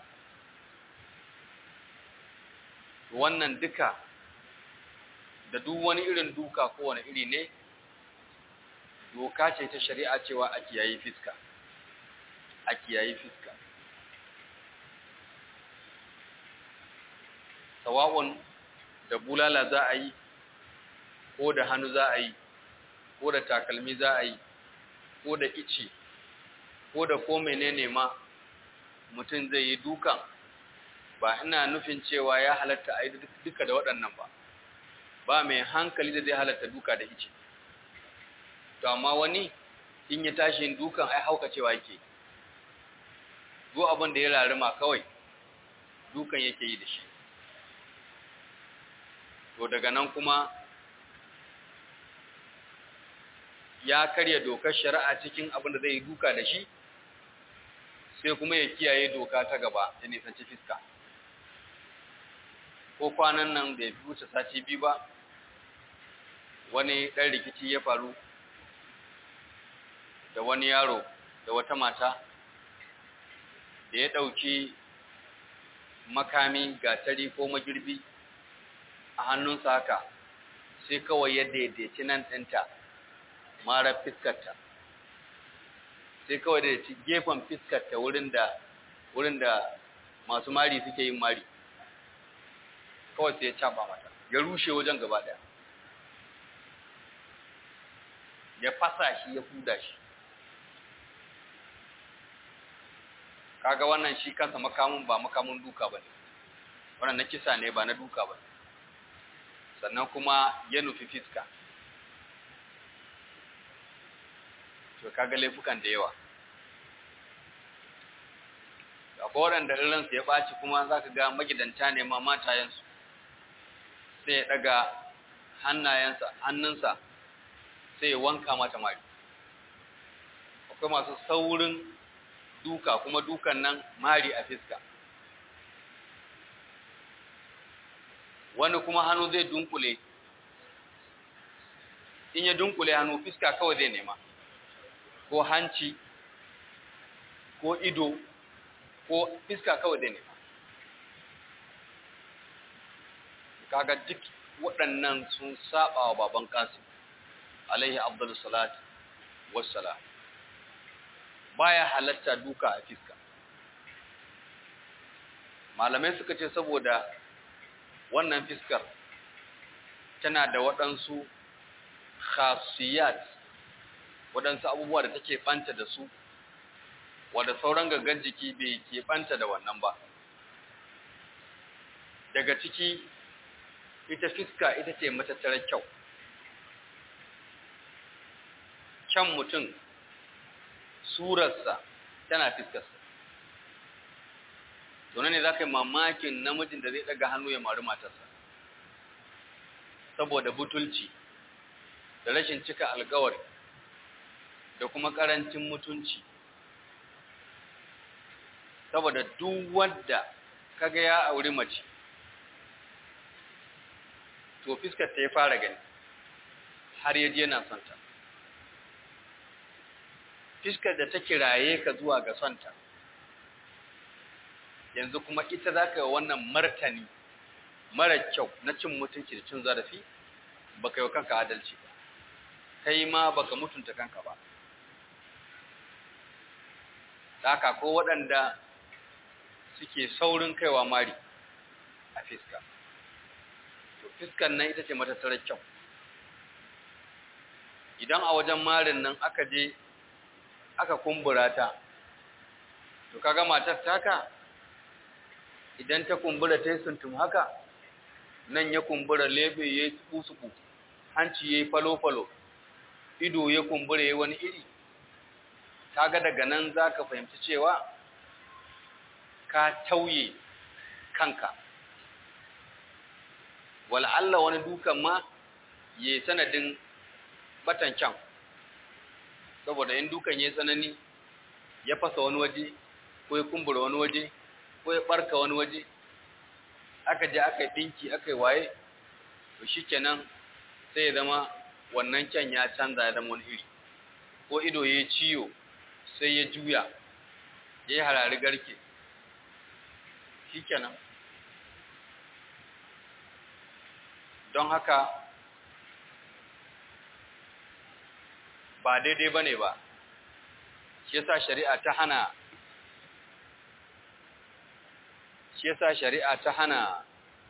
wannan duka da duk wani irin duka ko wani iri ne doka ce ta shari'a cewa a kiyayi fiska a kiyayi fiska sawa'un da bulala za a yi ko da hannu za a yi ko da takalmi za a yi ko da ice ko da ko menene ma mutum zai yi dukan ba ina nufin cewa ya halatta a yi duka da waɗannan ba ba mai hankali da zai halatta duka da ice to amma wani in ya tashi yin dukan ai hauka cewa yake zo abin da ya rarima kawai dukan yake yi da shi to daga nan kuma ya karya dokar shari'a cikin abin da zai yi duka da shi sai kuma ya kiyaye doka ta gaba ya nisanci fiska ko kwanan nan da ya fi wuce sati biyu ba wani ɗan rikici ya faru da wani yaro da wata mata da ya ɗauki makami gatari ko magirbi a hannunsa haka sai kawai ya daidaici nan ɗinta mara fiskarta sai kawai da ci gefen fiskarta wurin da wurin da masu mari suke yin mari kawai sai ya caba mata ya rushe wajen gaba ɗaya ya fasa shi ya fuda shi kaga wannan shi kansa makamun ba makamun duka ba ne wannan na kisa ne ba na duka ba sannan kuma ya nufi fiska to kaga laifukan da yawa akwai waɗanda irinsu ya ɓaci kuma za ka ga magidanta ne ma matayensu sai ya ɗaga hannayensa hannunsa sai ya wanka mata mari akwai masu saurin duka kuma dukan nan mari a fiska wani kuma hannu zai dunkule in ya dunkule hannu fiska kawai zai nema ko hanci ko ido ko fiska kawai zai nema kaga duk waɗannan sun saba wa baban kasim alaihi abdul salat wassalam baya halatta duka a fiska malamai suka ce saboda wannan fiskar tana da waɗansu khasiyat waɗansu abubuwa da take ɓanta da su wadda sauran gangan jiki bai ke ɓanta da wannan ba daga ciki ita fiska ita ce matattarar kyau kyan mutum surarsa tana fiskarsa to ne za ka yi mamakin namijin da zai ɗaga hannu ya mari matarsa saboda butulci da rashin cika alkawari da kuma ƙarancin mutunci saboda duk wanda kaga ya auri mace to fiskar ta ya fara gani har ya je na sonta fiskar da ta kiraye ka zuwa ga sonta yanzu kuma ita za ka yi wannan martani mara kyau na cin mutunci da cin zarafi ba ka yi kanka adalci ba kai ma ba ka mutunta kanka ba haka ko waɗanda suke saurin kaiwa mari a fiska to fiskan nan ita ce matattarar kyau idan a wajen marin nan aka je aka kumbura ta to kaga matar taka idan ta kumbura ta yi suntum haka nan ya kumbura lebe ya yi tsuku hanci ya yi falo-falo ido ya kumbura ya wani iri kaga daga nan za ka fahimci cewa ka tauye kanka wal'alla wani dukan ma ya sanadin batan kyan saboda in dukan ya tsanani ya fasa wani waje ko ya kumbura wani waje ko ya barka wani waje aka je aka yi dinki aka yi waye to shikenan sai ya zama wannan kyan ya canza ya zama wani iri ko ido ya ciyo sai ya juya ya yi harari garke shikenan don haka ba daidai ba ne ba shi yasa shari'a ta hana shi yasa shari'a ta hana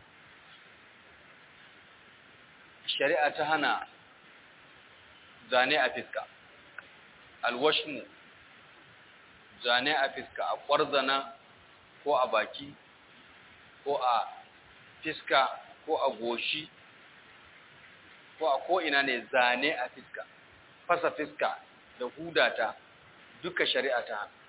shari'a ta hana zane a fiska alwashmu zane a fiska a ƙwarzana ko a baki ko a fiska ko a goshi ko a ko'ina ne zane a fiska fasa fiska da hudata duka shari'a ta hana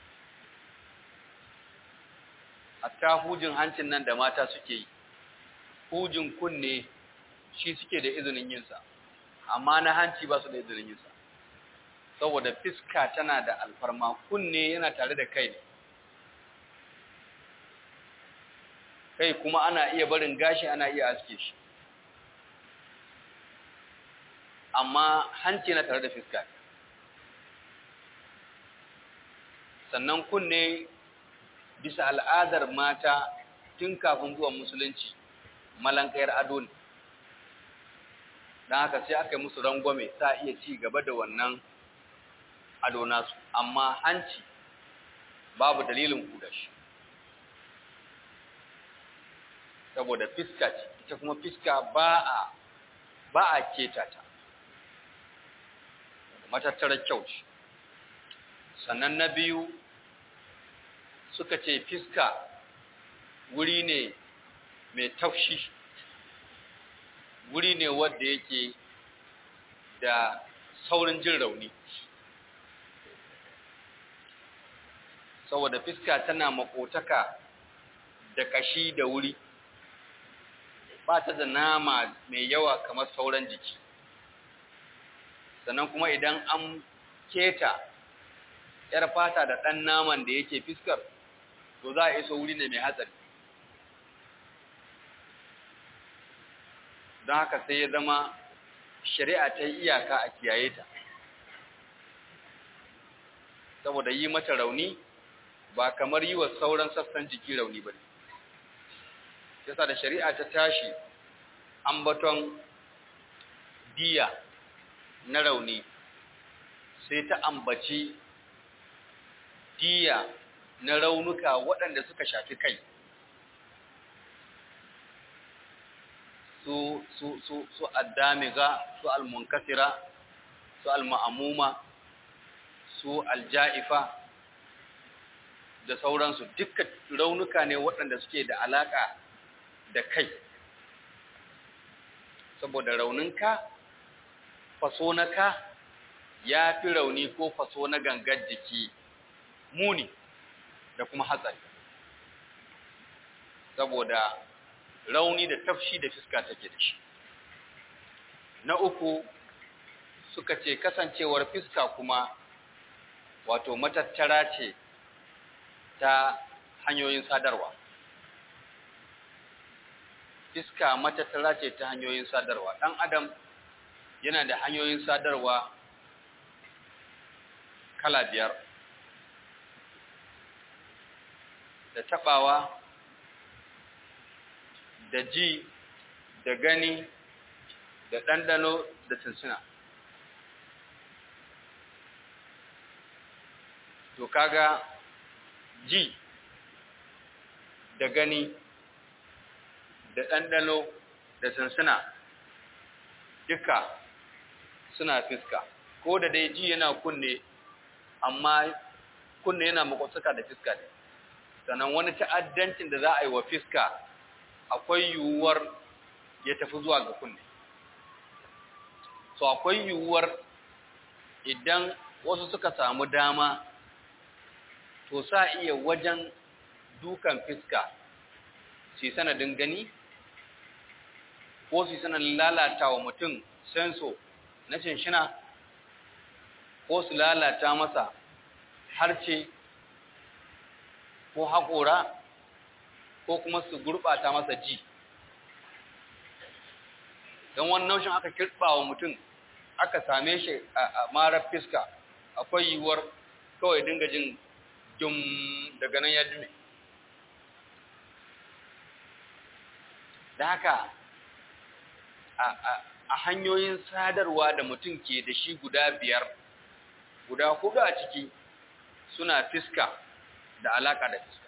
hatta hujin hancin nan da mata suke yi hujin kunne shi suke da izinin yinsa amma na hanci ba su da izinin yinsa saboda fiska tana da alfarma kunne yana tare da kai ne kai kuma ana iya barin gashi ana iya aske shi amma hanci na tare da fiska sannan kunne bisa al'adar mata tun kafin zuwan musulunci malankayar ado ne don haka sai aka yi musu rangwame sa iya ci gaba da wannan ado nasu amma hanci babu dalilin kuda shi saboda fiska ce ita kuma fiska ba a ba a keta ta matattarar kyau ce sannan na biyu suka ce fiska wuri ne mai taushi wuri ne wadda yake da saurin jin rauni saboda fiska tana makotaka da kashi da wuri ba ta da nama mai yawa kamar sauran jiki sannan kuma idan an keta ‘yar fata da ɗan naman da yake fiskar to za a iso wuri ne mai hatsari don haka sai ya zama shari'a ta yi iyaka a kiyaye ta saboda yi mata rauni ba kamar yi wa sauran sassan jiki rauni ba ne yasa da shari'a ta tashi ambaton diya na rauni sai ta ambaci diya na raunuka waɗanda suka shafi kai su su su su addamiga su almunkasira su alma'amuma su alja'ifa da sauransu dukkan raunuka ne waɗanda suke da alaka da kai saboda rauninka faso na ka ya fi rauni ko faso na gangar jiki muni da kuma hatsari saboda rauni da tafshi da fiska take da shi na uku suka ce kasancewar fiska kuma wato matattara ce ta hanyoyin sadarwa fiska matattara ce ta hanyoyin sadarwa ɗan adam yana da hanyoyin sadarwa kala biyar da taɓawa da ji da gani da ɗanɗano da tunsuna to kaga ji da gani da ɗanɗano da tunsuna duka suna fiska ko da dai ji yana kunne amma kunne yana makwasaka da fiska ne sannan wani ta'addancin da za a yi wa fiska akwai yiwuwar ya tafi zuwa ga kunne so akwai yiwuwar idan wasu suka samu dama to sa iya wajen dukan fiska su sanadin gani ko su sanadin lalata wa mutum senso na shinshina ko su lalata masa harce ko haƙora ko kuma su gurɓata masa ji don wani naushin aka kirɓa wa mutum aka same shi a marar fiska akwai yiwuwar kawai dinga jin dum daga nan ya dume da haka a hanyoyin sadarwa da mutum ke da shi guda biyar guda hudu a ciki suna fiska da alaka da fiska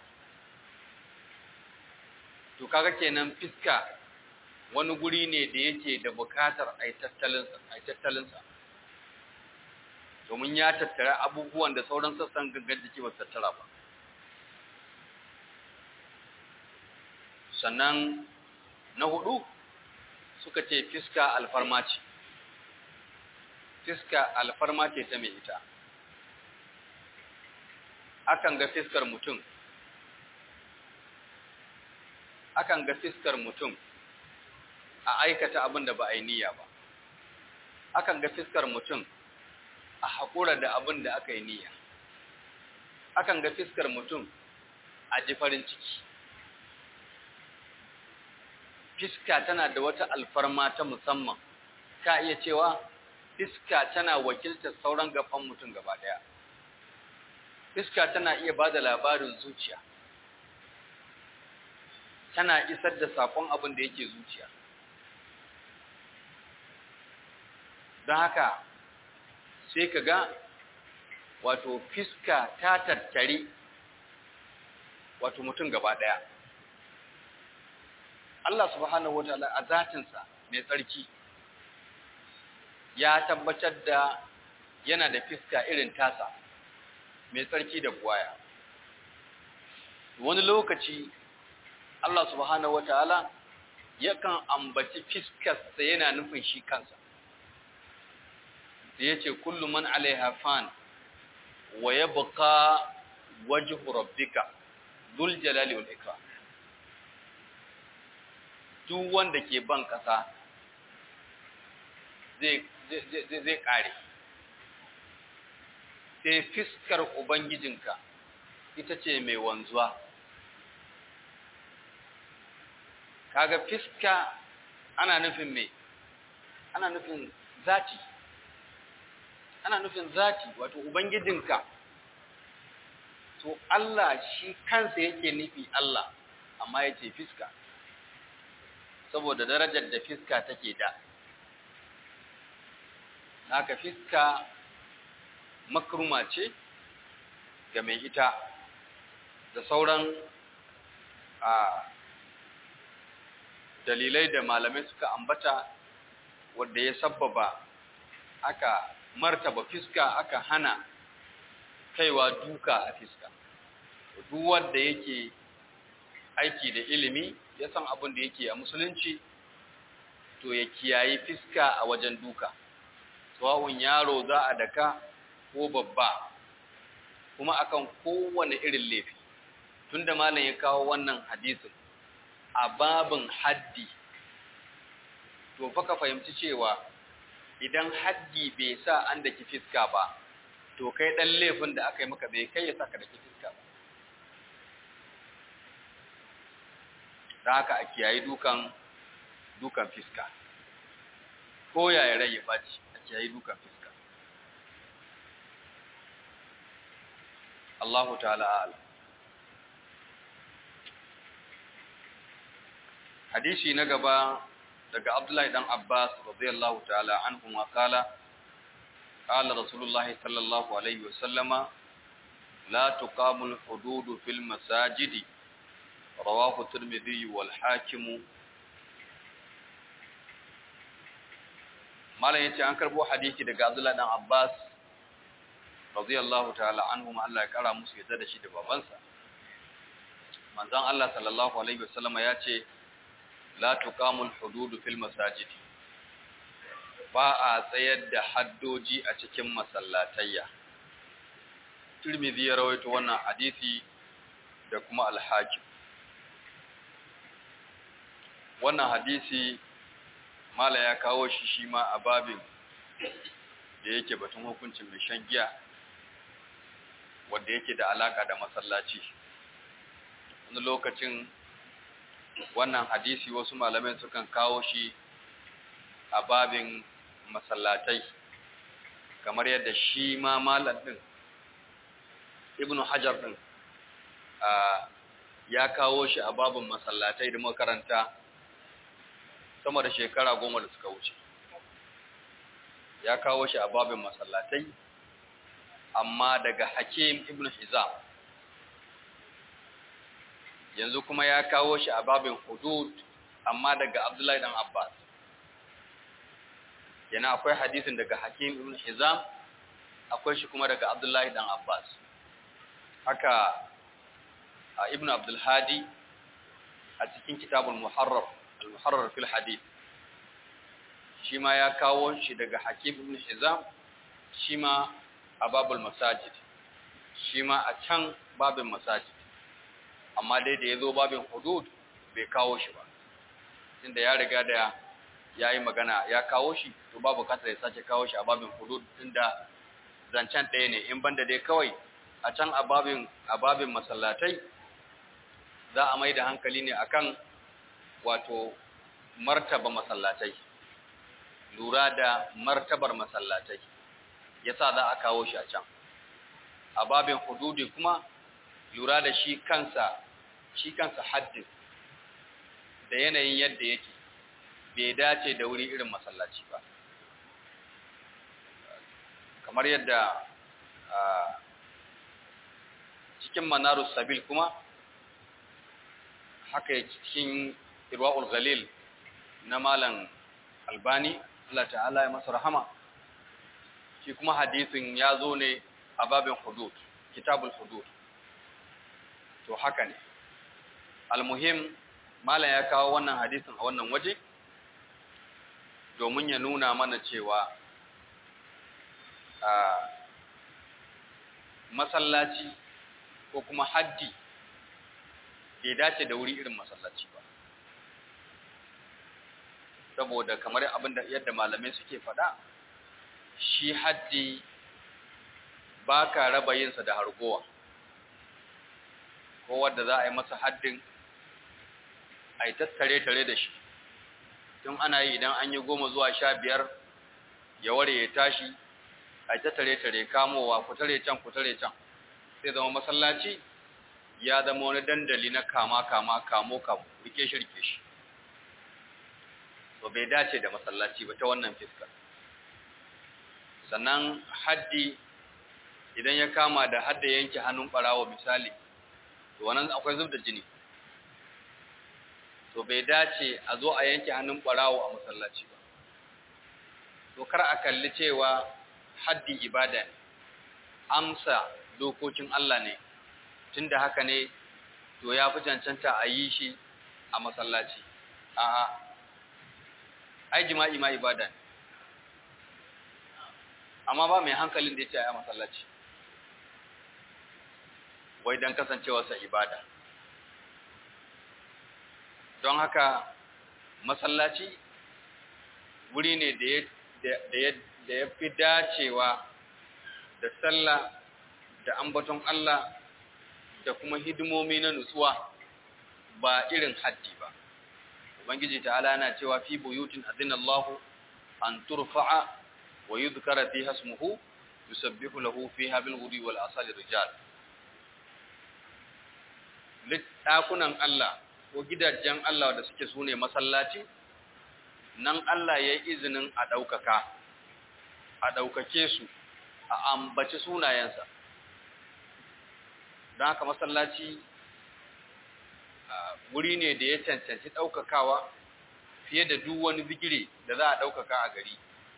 to kaga kenan fiska wani guri ne da yake da bukatar a yi tattalinsa domin ya tattara abubuwan da sauran sassan gangan jiki ba tattara ba sannan na hudu suka ce fiska alfarma ce fiska alfarma ce ta mai ita akan ga fiskar mutum akan ga fiskar mutum a aikata abin da ba a yi niyya ba akan ga fiskar mutum a haƙura da abin da aka yi niyya akan ga fiskar mutum a ji farin ciki fiska tana da wata alfarma ta musamman ka iya cewa fiska tana wakiltar sauran gaban mutum gaba ɗaya fiska tana iya ba da labarin zuciya tana isar da sakon abin da yake zuciya don haka sai ka ga wato fiska ta tattare wato mutum gaba ɗaya Allah subhanahu wataala a zatinsa mai tsarki ya tabbatar da yana da fiska irin tasa mai tsarki da buwaya wani lokaci Allah subhanahu wataala yakan ambaci fiskarsa yana nufin shi kansa da yace kullu man alaiha fan wa yabqa wajhu rabbika dhul jalali wal ikram duk wanda ke ban kasa zai zai zai kare sai fiskar ubangijinka ita ce mai wanzuwa kaga fiska ana nufin me ana nufin zati ana nufin zati wato ubangijinka to Allah shi kansa yake nufi Allah amma yace fiska saboda darajar da fiska take da haka fiska makruma ce ga mai ita da sauran a dalilai da malamai suka ambata wanda ya sabbaba aka martaba fiska aka hana kaiwa duka a fiska duk wanda yake aiki da ilimi ya san abin da yake a musulunci to ya kiyayi fiska a wajen duka tsawon yaro za a daka ko babba kuma akan kowane irin laifi tunda malam ya kawo wannan hadisin a babin haddi to fa ka fahimci cewa idan haddi bai sa an daki fiska ba to kai dan laifin da aka yi maka bai kai ya saka daki fiska ba da haka a kiyayi dukan dukan fiska ko yaya rai ya baci a kiyayi dukan fiska Allahu ta'ala a'lam hadisi na gaba daga Abdullahi dan Abbas radiyallahu ta'ala anhu ma kala qala Rasulullah sallallahu alaihi wasallama la tuqamu al-hudud fil masajidi rawahu Tirmidhi wal Hakim Malam yace an karbo hadisi daga Abdullahi dan Abbas radiyallahu ta'ala anhu Allah ya kara musu yadda da shi da babansa manzon Allah sallallahu alaihi wasallama yace la tuqamul hududu fil masajid ba a tsayar da haddoji a cikin masallatayya Tirmidhi ya rawaito wannan hadisi da kuma al-Hakim wannan hadisi mala ya kawo shi shi ma a babin da yake batun hukuncin mai shan giya wanda yake da alaka da masallaci wani lokacin wannan hadisi wasu malamai sukan kawo shi a babin masallatai kamar yadda shi ma malam din ibn hajar din ya kawo shi a babin masallatai da makaranta sama da shekara goma da suka wuce ya kawo shi a babin masallatai amma daga hakim ibn hizam yanzu kuma ya kawo shi a babin hudud amma daga Abdullahi dan Abbas yana akwai hadisin daga Hakim ibn Hizam akwai shi kuma daga Abdullahi dan Abbas haka Ibn Abdul Hadi a cikin kitabul Muharrar al-Muharrar fil Hadith shi ma ya kawo shi daga Hakim ibn Hizam shi ma a babul masajid shi ma a can babin masajid amma dai da ya zo babin hudud bai kawo shi ba inda ya riga da ya yi magana ya kawo shi to babu bukatar ya sake kawo shi a babin hudud inda zancen ɗaya ne in banda dai kawai a can a babin masallatai za a mai da hankali ne akan wato martaba masallatai lura da martabar masallatai yasa za a kawo shi a can a babin hududi kuma lura da shi kansa shi kansa haddin da yanayin yadda yake bai dace da wuri irin masallaci ba kamar yadda cikin manarus sabil kuma haka cikin irwa'ul galil na malam albani Allah ta'ala ya masa rahama shi kuma hadisin ya zo ne a babin hudud kitabul hudud to haka ne almuhim malam ya kawo wannan hadisin a wannan waje domin ya nuna mana cewa a masallaci ko kuma haddi bai dace da wuri irin masallaci ba saboda kamar abinda yadda malamai suke faɗa shi haddi ba ka raba yinsa da hargowa ko wadda za a yi masa haddin a yi tattare-tare da shi tun ana yi idan an yi goma zuwa sha biyar ya ware ya tashi a yi tattare-tare kamowa kutare can kutare can sai zama masallaci ya zama wani dandali na kama-kama kamo-kamo rike shi rike shi to bai dace da masallaci ba ta wannan fiskar sannan haddi idan ya kama da hadda yanke hannun barawo misali to wannan akwai zub da jini to bai dace a zo a yanke hannun barawo a masallaci ba to kar a kalli cewa haddi ibada ne amsa dokokin Allah ne tunda haka ne to ya fi cancanta a yi shi a masallaci a'a ai jima'i ma ibada ne amma ba mai hankalin da ya ce a masallaci wai don kasancewarsa ibada don haka masallaci wuri ne da ya fi dacewa da sallah da ambaton Allah da kuma hidimomi na nutsuwa ba irin haddi ba ubangiji ta'ala yana cewa fi buyutin adinallahu an turfa'a wa yudhkara fiha ismuhu yusabbihu lahu fiha bil ghudwi wal asali rijal ɗakunan Allah ko gidajen Allah da suke sune masallaci nan Allah ya yi izinin a ɗaukaka a ɗaukake su a ambaci sunayensa don haka masallaci wuri ne da ya cancanci ɗaukakawa fiye da duk wani bigire da za a ɗaukaka a gari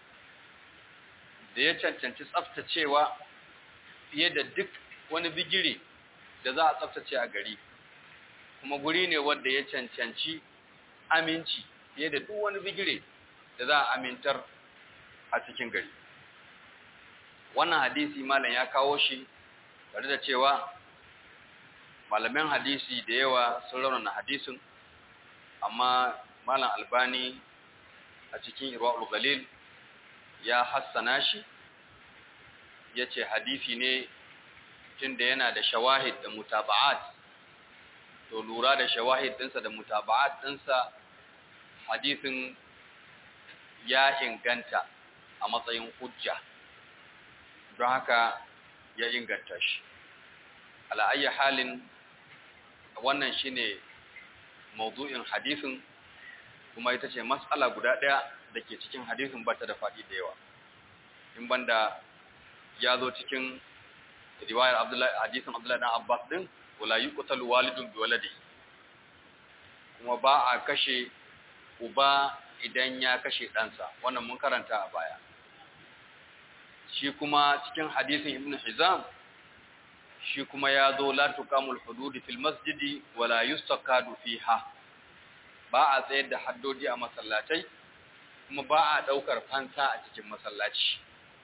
da ya cancanci tsaftacewa fiye da duk wani bigire da za a tsaftace a gari kuma guri ne wanda ya cancanci aminci fiye da duk wani bigire da za a amintar a cikin gari wannan hadisi malam ya kawo shi tare da cewa malaman hadisi da yawa sun raunana hadisin amma malam albani a cikin irwa'ul galil ya hassana shi ya ce hadisi ne tun da yana da shawahid da mutaba'at to lura da shawahid ɗinsa da mutaba'at ɗinsa hadisin ya inganta a matsayin hujja don haka ya inganta shi ala'ayyar halin wannan shine mawdu'in hadisin kuma ita ce matsala guda ɗaya da ke cikin hadisin ba ta da faɗi da yawa in banda ya zo cikin riwayar Abdullahi hadisin Abdullahi dan Abbas din wala yuqtalu walidun bi waladi kuma ba a kashe uba idan ya kashe ɗansa wannan mun karanta a baya shi kuma cikin hadisin Ibn Hizam shi kuma ya zo la tuqamul hudud fil masjidi wala yustaqadu fiha ba a tsayar da haddodi a masallatai kuma ba a daukar fansa a cikin masallaci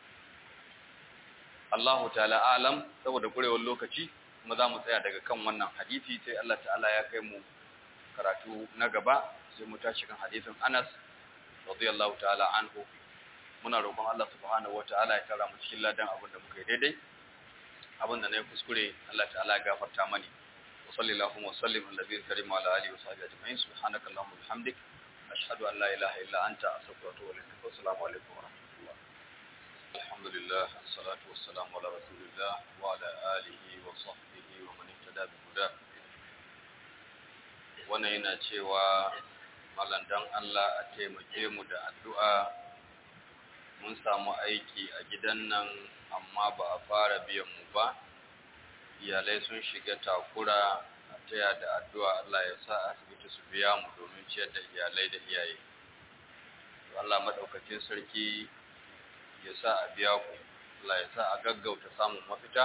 Allahu ta'ala alam saboda kurewar lokaci kuma za mu tsaya daga kan wannan hadisi sai Allah ta'ala ya kai mu karatu na gaba sai mu tashi kan hadisin Anas radiyallahu ta'ala anhu muna roƙon Allah subhanahu wata'ala ya tara mu cikin ladan abin da muka yi daidai abin da na yi kuskure Allah ta'ala ya gafarta mani wa sallallahu wa sallim ala nabiyil karim wa ala alihi wa sahbihi ajma'in subhanaka allahumma wa bihamdik ashhadu an la ilaha illa anta astaghfiruka wa atubu ilaik wa assalamu alaikum wa rahmatullah alhamdulillah assalatu wassalamu ala rasulillah wa ala alihi wa sahbihi wa man ihtada bi huda wannan yana cewa malam dan Allah a taimake mu da addu'a mun samu aiki a gidan nan amma ba a fara biyan mu ba iyalai sun shiga takura a taya da addu'a Allah ya sa asibiti su biya mu domin ciyar da iyalai da iyaye Allah madaukakin sarki ya sa a biya ku Allah ya sa a gaggauta samun mafita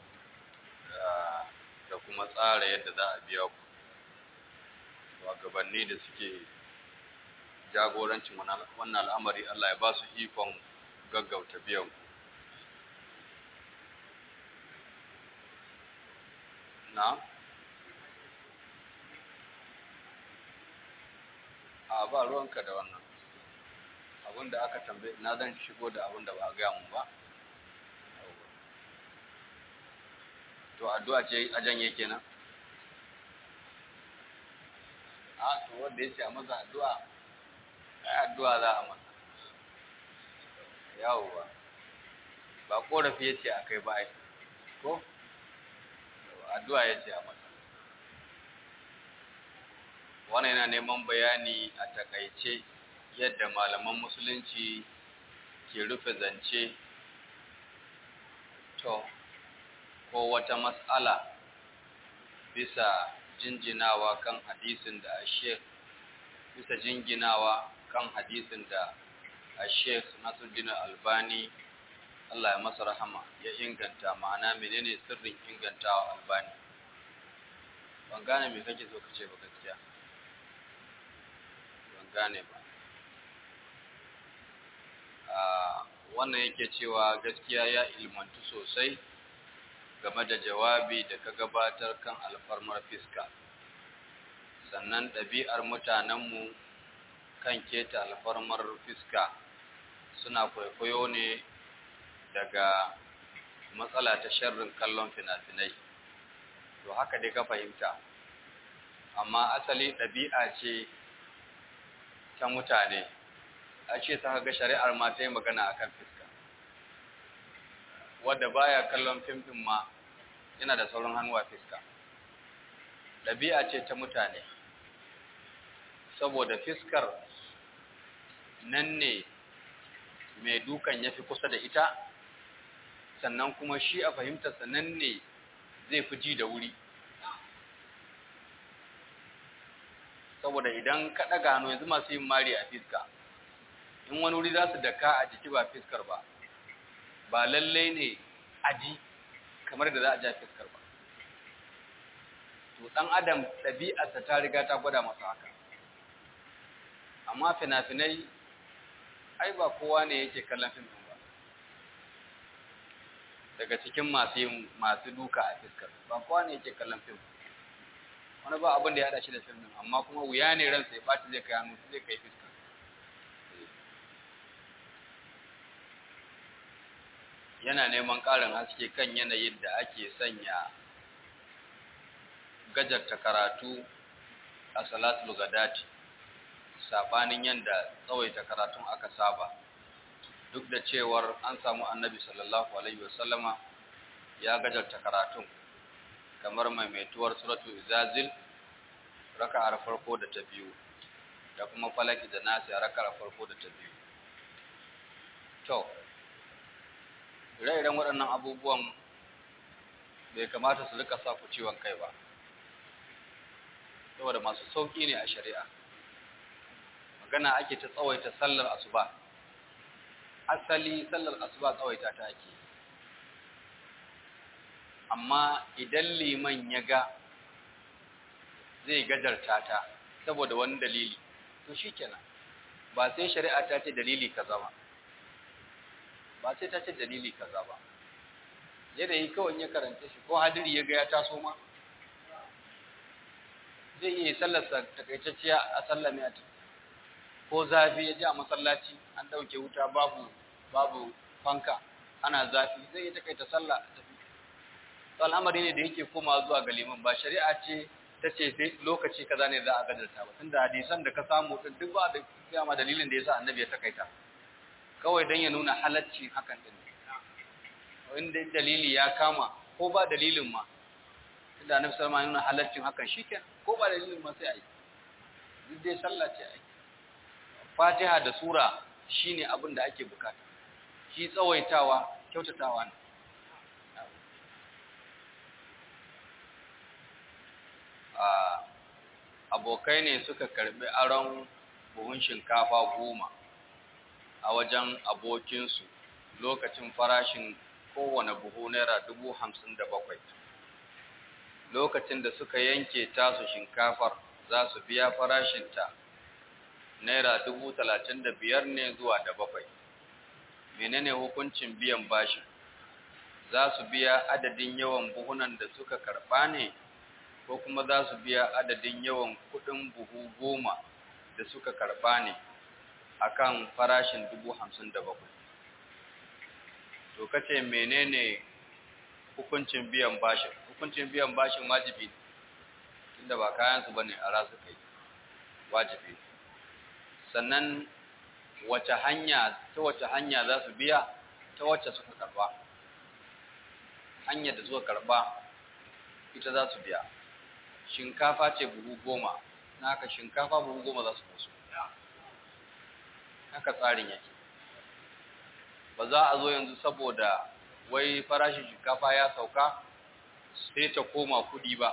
da kuma tsara yadda za a biya ku gabanni da suke jagorancin wannan al'amari Allah ya ba su ikon gaggauta biyan ku na a ba ruwanka da wannan abinda aka tambaye na zan shigo da abinda ba a gaya mun ba to addu'a ce a janye kenan a to wanda ya ce a maza addu'a ai addu'a za a masa yawo ba ba korafi ya ce a kai ba ai ko addu'a ya ce a masa wannan yana neman bayani a takaice yadda malaman musulunci ke rufe zance to ko wata mas'ala bisa jinjinawa kan hadisin da Sheikh bisa jinginawa kan hadisin da Sheikh Nasruddin Albani Allah ya masa rahama ya inganta ma'ana menene sirrin ingantawa Albani ban gane me kake so kace ba gaskiya ban gane ba wannan yake cewa gaskiya ya ilmantu sosai game da jawabi da ka gabatar kan alfarmar fiska sannan ɗabi'ar mutanenmu kan keta alfarmar fiska suna kwaikwayo ne daga matsala ta sharrin kallon fina-finai to haka dai ka fahimta amma asali ɗabi'a ce ta mutane a ce ta ga shari'ar ma ta yi magana akan fiska wadda baya kallon fim ɗin ma yana da sauran hannu a fiska ɗabi'a ce ta mutane saboda fiskar nan ne mai dukan ya fi kusa da ita sannan kuma shi a fahimtarsa nan ne zai fi ji da wuri saboda idan ka ɗaga hannu yanzu masu yin mari a fiska in wani wuri za su daka a jiki ba fiskar ba ba lallai ne aji kamar da za a ja fiskar ba to ɗan adam ɗabi'arsa ta riga ta gwada masa haka amma fina-finai ai ba kowa ne yake kallon fim ba daga cikin masu yin masu duka a fiskar ba kowa ne yake kallon fim wani ba abin da ya haɗa shi da fim din amma kuma wuya ne ransa ya ɓaci zai kai hannu zai kai fiskar yana neman ƙarin haske kan yanayin da ake sanya gajarta karatu a salatul gadati sabanin yanda tsawaita karatun aka saba duk da cewar an samu annabi sallallahu alaihi wasallama ya gajarta karatun kamar maimaituwar suratul izazil raka'ar farko da ta biyu da kuma falaki da nasi a raka'ar farko da ta biyu to ire-iren waɗannan abubuwan bai kamata su rika sa ku ciwon kai ba saboda masu sauƙi ne a shari'a magana ake ta tsawaita sallar asuba asali sallar asuba tsawaita ta ake amma idan liman ya ga zai gajarta ta saboda wani dalili to shikenan ba sai shari'a ta ce dalili kaza ba ba sai ta ce dalili kaza ba yanayi kawai ya karanta shi ko hadiri ya ga ya taso ma zai iya sallarsa takaitacciya a sallame a ko zafi ya ji a masallaci an ɗauke wuta babu babu fanka ana zafi zai yi takaita sallah a tafi to al'amari ne da yake koma zuwa ga liman ba shari'a ce ta ce sai lokaci kaza ne za a gadarta ba tunda hadisan da ka samu din duk ba da kiyama dalilin da yasa annabi ya takaita kawai dan ya nuna halacci hakan din inda dalili ya kama ko ba dalilin ma tunda annabi sallallahu alaihi wasallam ya nuna halaccin hakan shikenan ko ba dalilin ma sai a yi duk dai sallah ce ake fatiha da sura shine abin da ake bukata shi tsawaitawa kyautatawa ne abokai ne suka karbi aron buhun shinkafa goma a wajen abokinsu lokacin farashin kowane buhu naira dubu hamsin da bakwai lokacin da suka yanke tasu shinkafar za su biya farashinta naira dubu talatin da biyar ne zuwa da bakwai menene hukuncin biyan bashin za su biya adadin yawan buhunan da suka karɓa ne ko kuma za su biya adadin yawan kuɗin buhu goma da suka karɓa ne akan farashin dubu hamsin da bakwai to kace menene hukuncin biyan bashin hukuncin biyan bashin wajibi ne tunda ba kayansu bane a rasu kai wajibi sannan wace hanya ta wace hanya za su biya ta wacce suka karba hanyar da suka karba ita za su biya shinkafa ce buhu goma na haka shinkafa buhu goma za su musu haka tsarin yake ba za a zo yanzu saboda wai farashin shinkafa ya sauka sai ta koma kudi ba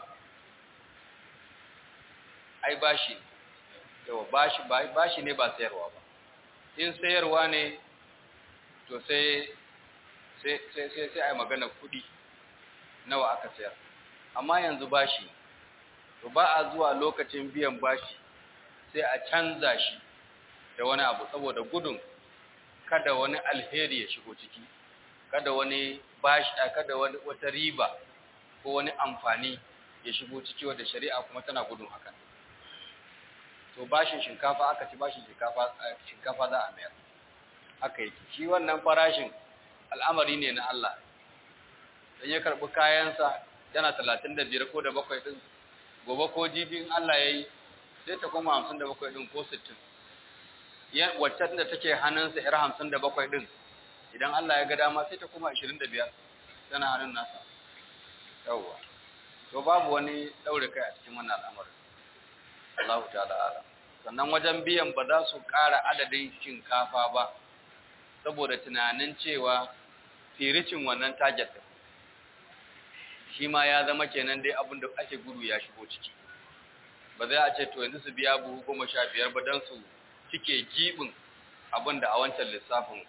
ai bashi yawa bashi bashi ne ba sayarwa ba in sayarwa ne to sai sai sai sai sai ai magana kudi nawa aka sayar amma yanzu bashi to ba a zuwa lokacin biyan bashi sai a canza shi da wani abu saboda gudun kada wani alheri ya shigo ciki kada wani bashi kada wani wata riba ko wani amfani ya shigo ciki wanda shari'a kuma tana gudun hakan to bashin shinkafa aka ci bashin shinkafa shinkafa za a mayar haka yake shi wannan farashin al'amari ne na Allah dan ya karbi kayansa yana 35 ko da bakwai din gobe ko jibin Allah yayi sai ta koma 57 din ko 60 wacce da take hannunsa yar 57 din idan Allah ya ga dama sai ta koma 25 tana hannun nasa yawwa to babu wani daure kai a cikin wannan al'amarin Allah ta'ala ala sannan wajen biyan ba za su ƙara adadin shinkafa ba saboda tunanin cewa firicin wannan target din shi ma ya zama kenan dai abin da ake gudu ya shigo ciki ba zai a ce to yanzu su biya buhu goma sha biyar ba don su cike gibin abin da a wancan lissafin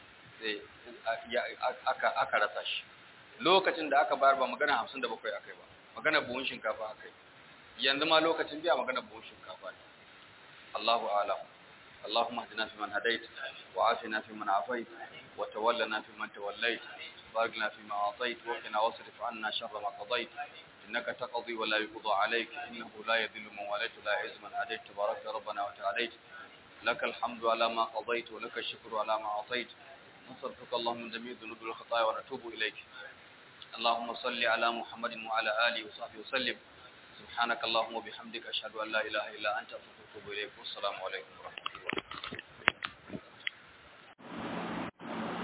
aka rasa shi lokacin da aka bayar ba magana hamsin da bakwai aka yi ba magana buhun shinkafa aka yi yanzu ma lokacin biya magana buhun shinkafa ne Allahu alam اللهم اهدنا فيمن هديت وعافنا فيمن عافيت وتولنا فيمن توليت بارك لنا فيما أعطيت وقنا واصرف عنا شر ما قضيت إنك تقضي ولا يقضى عليك إنه لا يذل من واليت ولا يعز من هديت تبارك ربنا وتعاليت لك الحمد على ما قضيت ولك الشكر على ما أعطيت نصرفك اللهم من جميع الذنوب والخطايا ونتوب إليك اللهم صل على محمد وعلى آله وصحبه وسلم سبحانك اللهم وبحمدك أشهد أن لا إله إلا أنت أستغفرك وأتوب إليك والسلام عليكم ورحمة الله